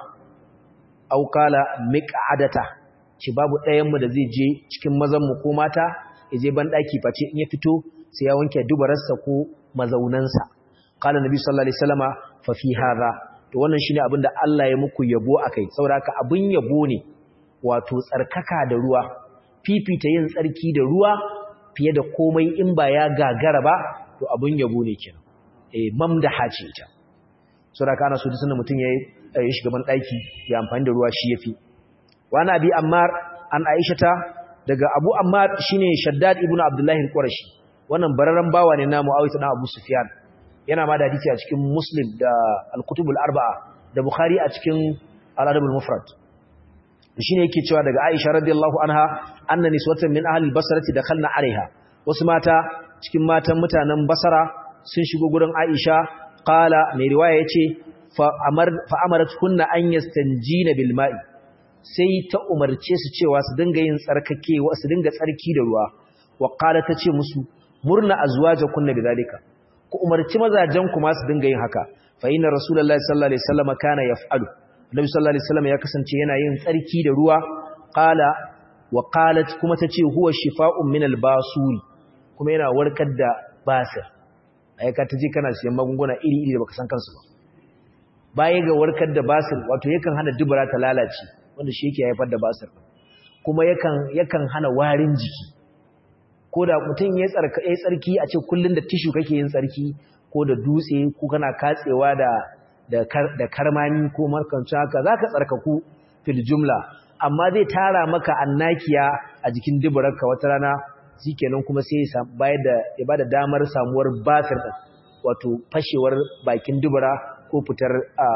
aw qala miq'adata ci babu ɗayan mu da zai je cikin mazan mu ko mata ya je ban daki face in ya fito sai ya wanke dubararsa ko mazaunansa qala nabi sallallahu alaihi wasallama fa fi hadha to wannan shine abin da Allah ya muku yabo akai saboda haka abin yabo ne wato tsarkaka da ruwa fifita yin tsarki da ruwa fiye da komai in ba ya gagara ba to abin yabo ne kenan eh mamdaha ce ita saboda kana so dukkan mutum yayi ya shiga ban daki ya amfani da ruwa shi yafi wa na bi ammar an aishata daga abu ammar shine shaddad ibnu abdullahi al-qurashi wannan bararran bawa ne na muawiyah dan abu sufyan yana ma da hadisi a cikin muslim da al-kutubul arba'a da bukhari a cikin al-adabul mufrad shine yake cewa daga aisha radiyallahu anha anna niswatan min ahli al-basrati dakhalna alaiha wasu mata cikin matan mutanen basara sun shigo gurin aisha qala mai riwaya yace fa amar fa amarat kunna an yastanjina bil ma'i sai ta umarce su cewa su dinga yin tsarkake su dinga tsarki da ruwa wa qala tace musu murna azwajakunna bidalika ku umarci mazajen ku ma su dinga yin haka fa inna rasulullahi sallallahu alaihi wasallam kana yaf'alu annabi sallallahu alaihi wasallam ya kasance yana yin tsarki da ruwa qala wa qalat kuma tace huwa shifa'un min al-basuri kuma yana warkar da basir ai ka taje kana siyan magunguna iri iri da baka san kansu ba baya ga warkar da basir wato yakan hana dubura ta lalace wanda shi yake haifar da basir kuma yakan yakan hana warin jiki ko da mutum ya tsarka ya tsarki a ce kullun da tishu kake yin tsarki ko da dutse ko kana katsewa da da da karmani ko markancin haka zaka tsarkaku fil jumla amma zai tara maka annakiya a jikin duburarka wata rana shikenan kuma sai ya bayar da ya bada damar samuwar basir din wato fashewar bakin dubura ko fitar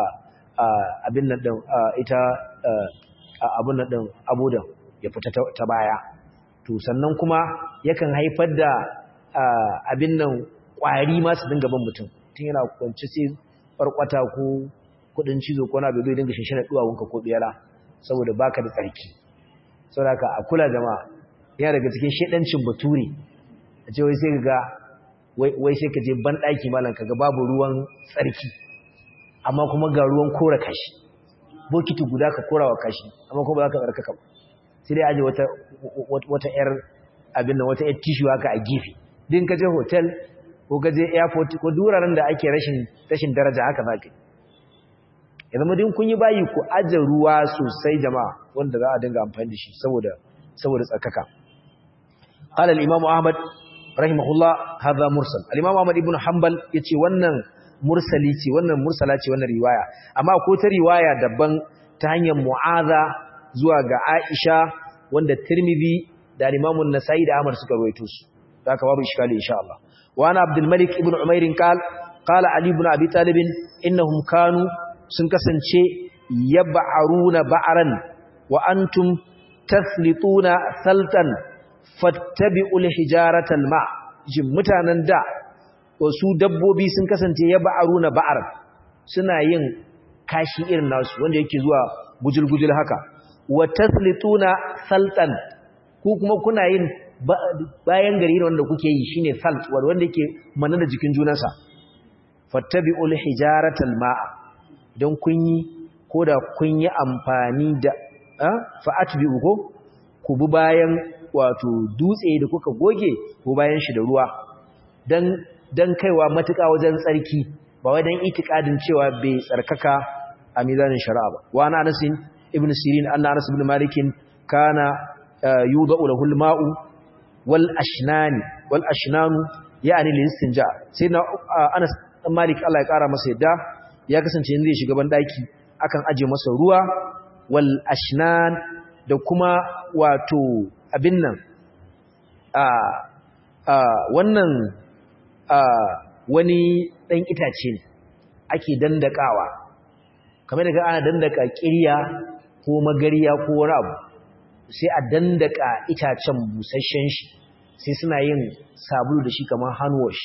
abin nan din ita abin nan din abudan ya fita ta baya to sannan kuma yakan haifar da abin nan kwari ma su dinga ban mutum tun yana kwanci sai farkwata ko kudin cizo ko na bai dinga shinshina duwawunka ko biyara saboda baka da tsarki saboda ka a kula jama'a yana daga cikin shedancin bature a ce wai sai ga wai sai ka je ban daki malam kaga babu ruwan tsarki amma kuma ga ruwan kora kashi bokiti guda ka korawa kashi amma kuma ba za ka tsarkaka ba sai dai aje wata wata yar abin nan wata yar tissue haka a gefe din ka je hotel ko ka je airport ko duraren da ake rashin rashin daraja haka zaka ya zama din kun yi bayi ku aje ruwa sosai jama'a wanda za a dinga amfani da shi saboda saboda tsarkaka qala al-imam ahmad rahimahullah hadha mursal al-imam ahmad ibn hanbal yace wannan mursali ce wannan mursala ce wannan riwaya amma ko ta riwaya daban ta hanyar mu'aza zuwa ga aisha wanda tirmidhi da al-imam an-nasai da ahmad suka rawaito su haka babu iskali insha Allah wa ana abdul malik ibn umair qala qala ali ibn abi talib innahum kanu sun kasance yab'aruna ba'ran wa antum tathlituna saltan fattabi'ul hijaratal ma jin mutanen da wasu dabbobi sun kasance yab'aruna ba'ar suna yin kashi irin nasu wanda yake zuwa gujul-gujul haka wa taslituna saltan ku kuma kuna yin bayan gari wanda kuke yi shine salt wanda yake manna da jikin junansa fattabi'ul hijaratal ma'a don kun yi ko da kun yi amfani da fa'atbi'u ko ku bi bayan wato dutse da kuka goge ko bayan shi da ruwa dan dan kaiwa matuƙa wajen tsarki ba wai dan itikadin cewa bai tsarkaka a mizanin shari'a ba wa ana Anas ibn Sirin anna Anas ibn Malik kana yudau lahu al-ma'u wal ashnani wal ashnanu yani listinja sai na Anas dan Malik Allah ya kara masa yadda ya kasance in zai shiga ban daki akan aje masa ruwa wal ashnan da kuma wato abin nan a a wannan a wani dan itace ne ake dandakawa kamar da ana dandaka kirya ko magariya ko wani abu sai a dandaka itacen busasshen shi sai suna yin sabulu da shi kamar hand wash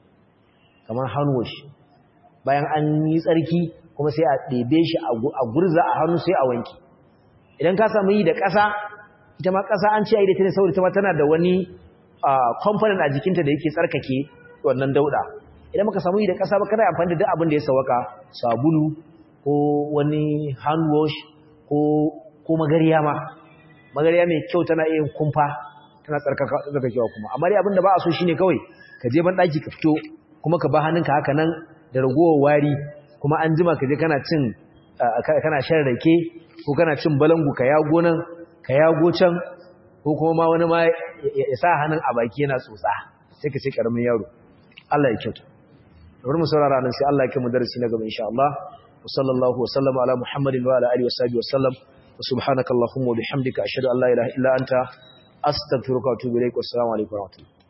kamar hand wash bayan an yi tsarki kuma sai a ɗebe shi a gurza a hannu sai a wanki idan ka samu yi da ƙasa ita ma ƙasa an ce a yi da ta ne saboda ta ma tana da wani component a jikinta da yake tsarkake wannan dauɗa idan maka samu yi da ƙasa ba kana amfani da duk abin da ya sawaka sabulu ko wani hand wash ko ko magariya ma magariya mai kyau tana iya kumfa tana tsarkakewa kuma amma dai abin da ba a so shine kawai ka je ban ɗaki ka fito kuma ka ba hannunka haka nan da ragowar wari kuma an jima ka je kana cin kana shan rake ko kana cin balangu ka yago nan ka yago can ko kuma ma wani ma ya sa hannun a baki yana tsotsa sai ka ce karamin yaro Allah ya kyauta bari mu saurara nan sai Allah ya kai mu darasi na gaba insha Allah wa sallallahu wa sallama ala muhammadin wa ala alihi wa sahbihi wa sallam wa subhanakallahumma wa bihamdika ashhadu an la ilaha illa anta astaghfiruka wa atubu ilaik wa assalamu alaikum wa rahmatullahi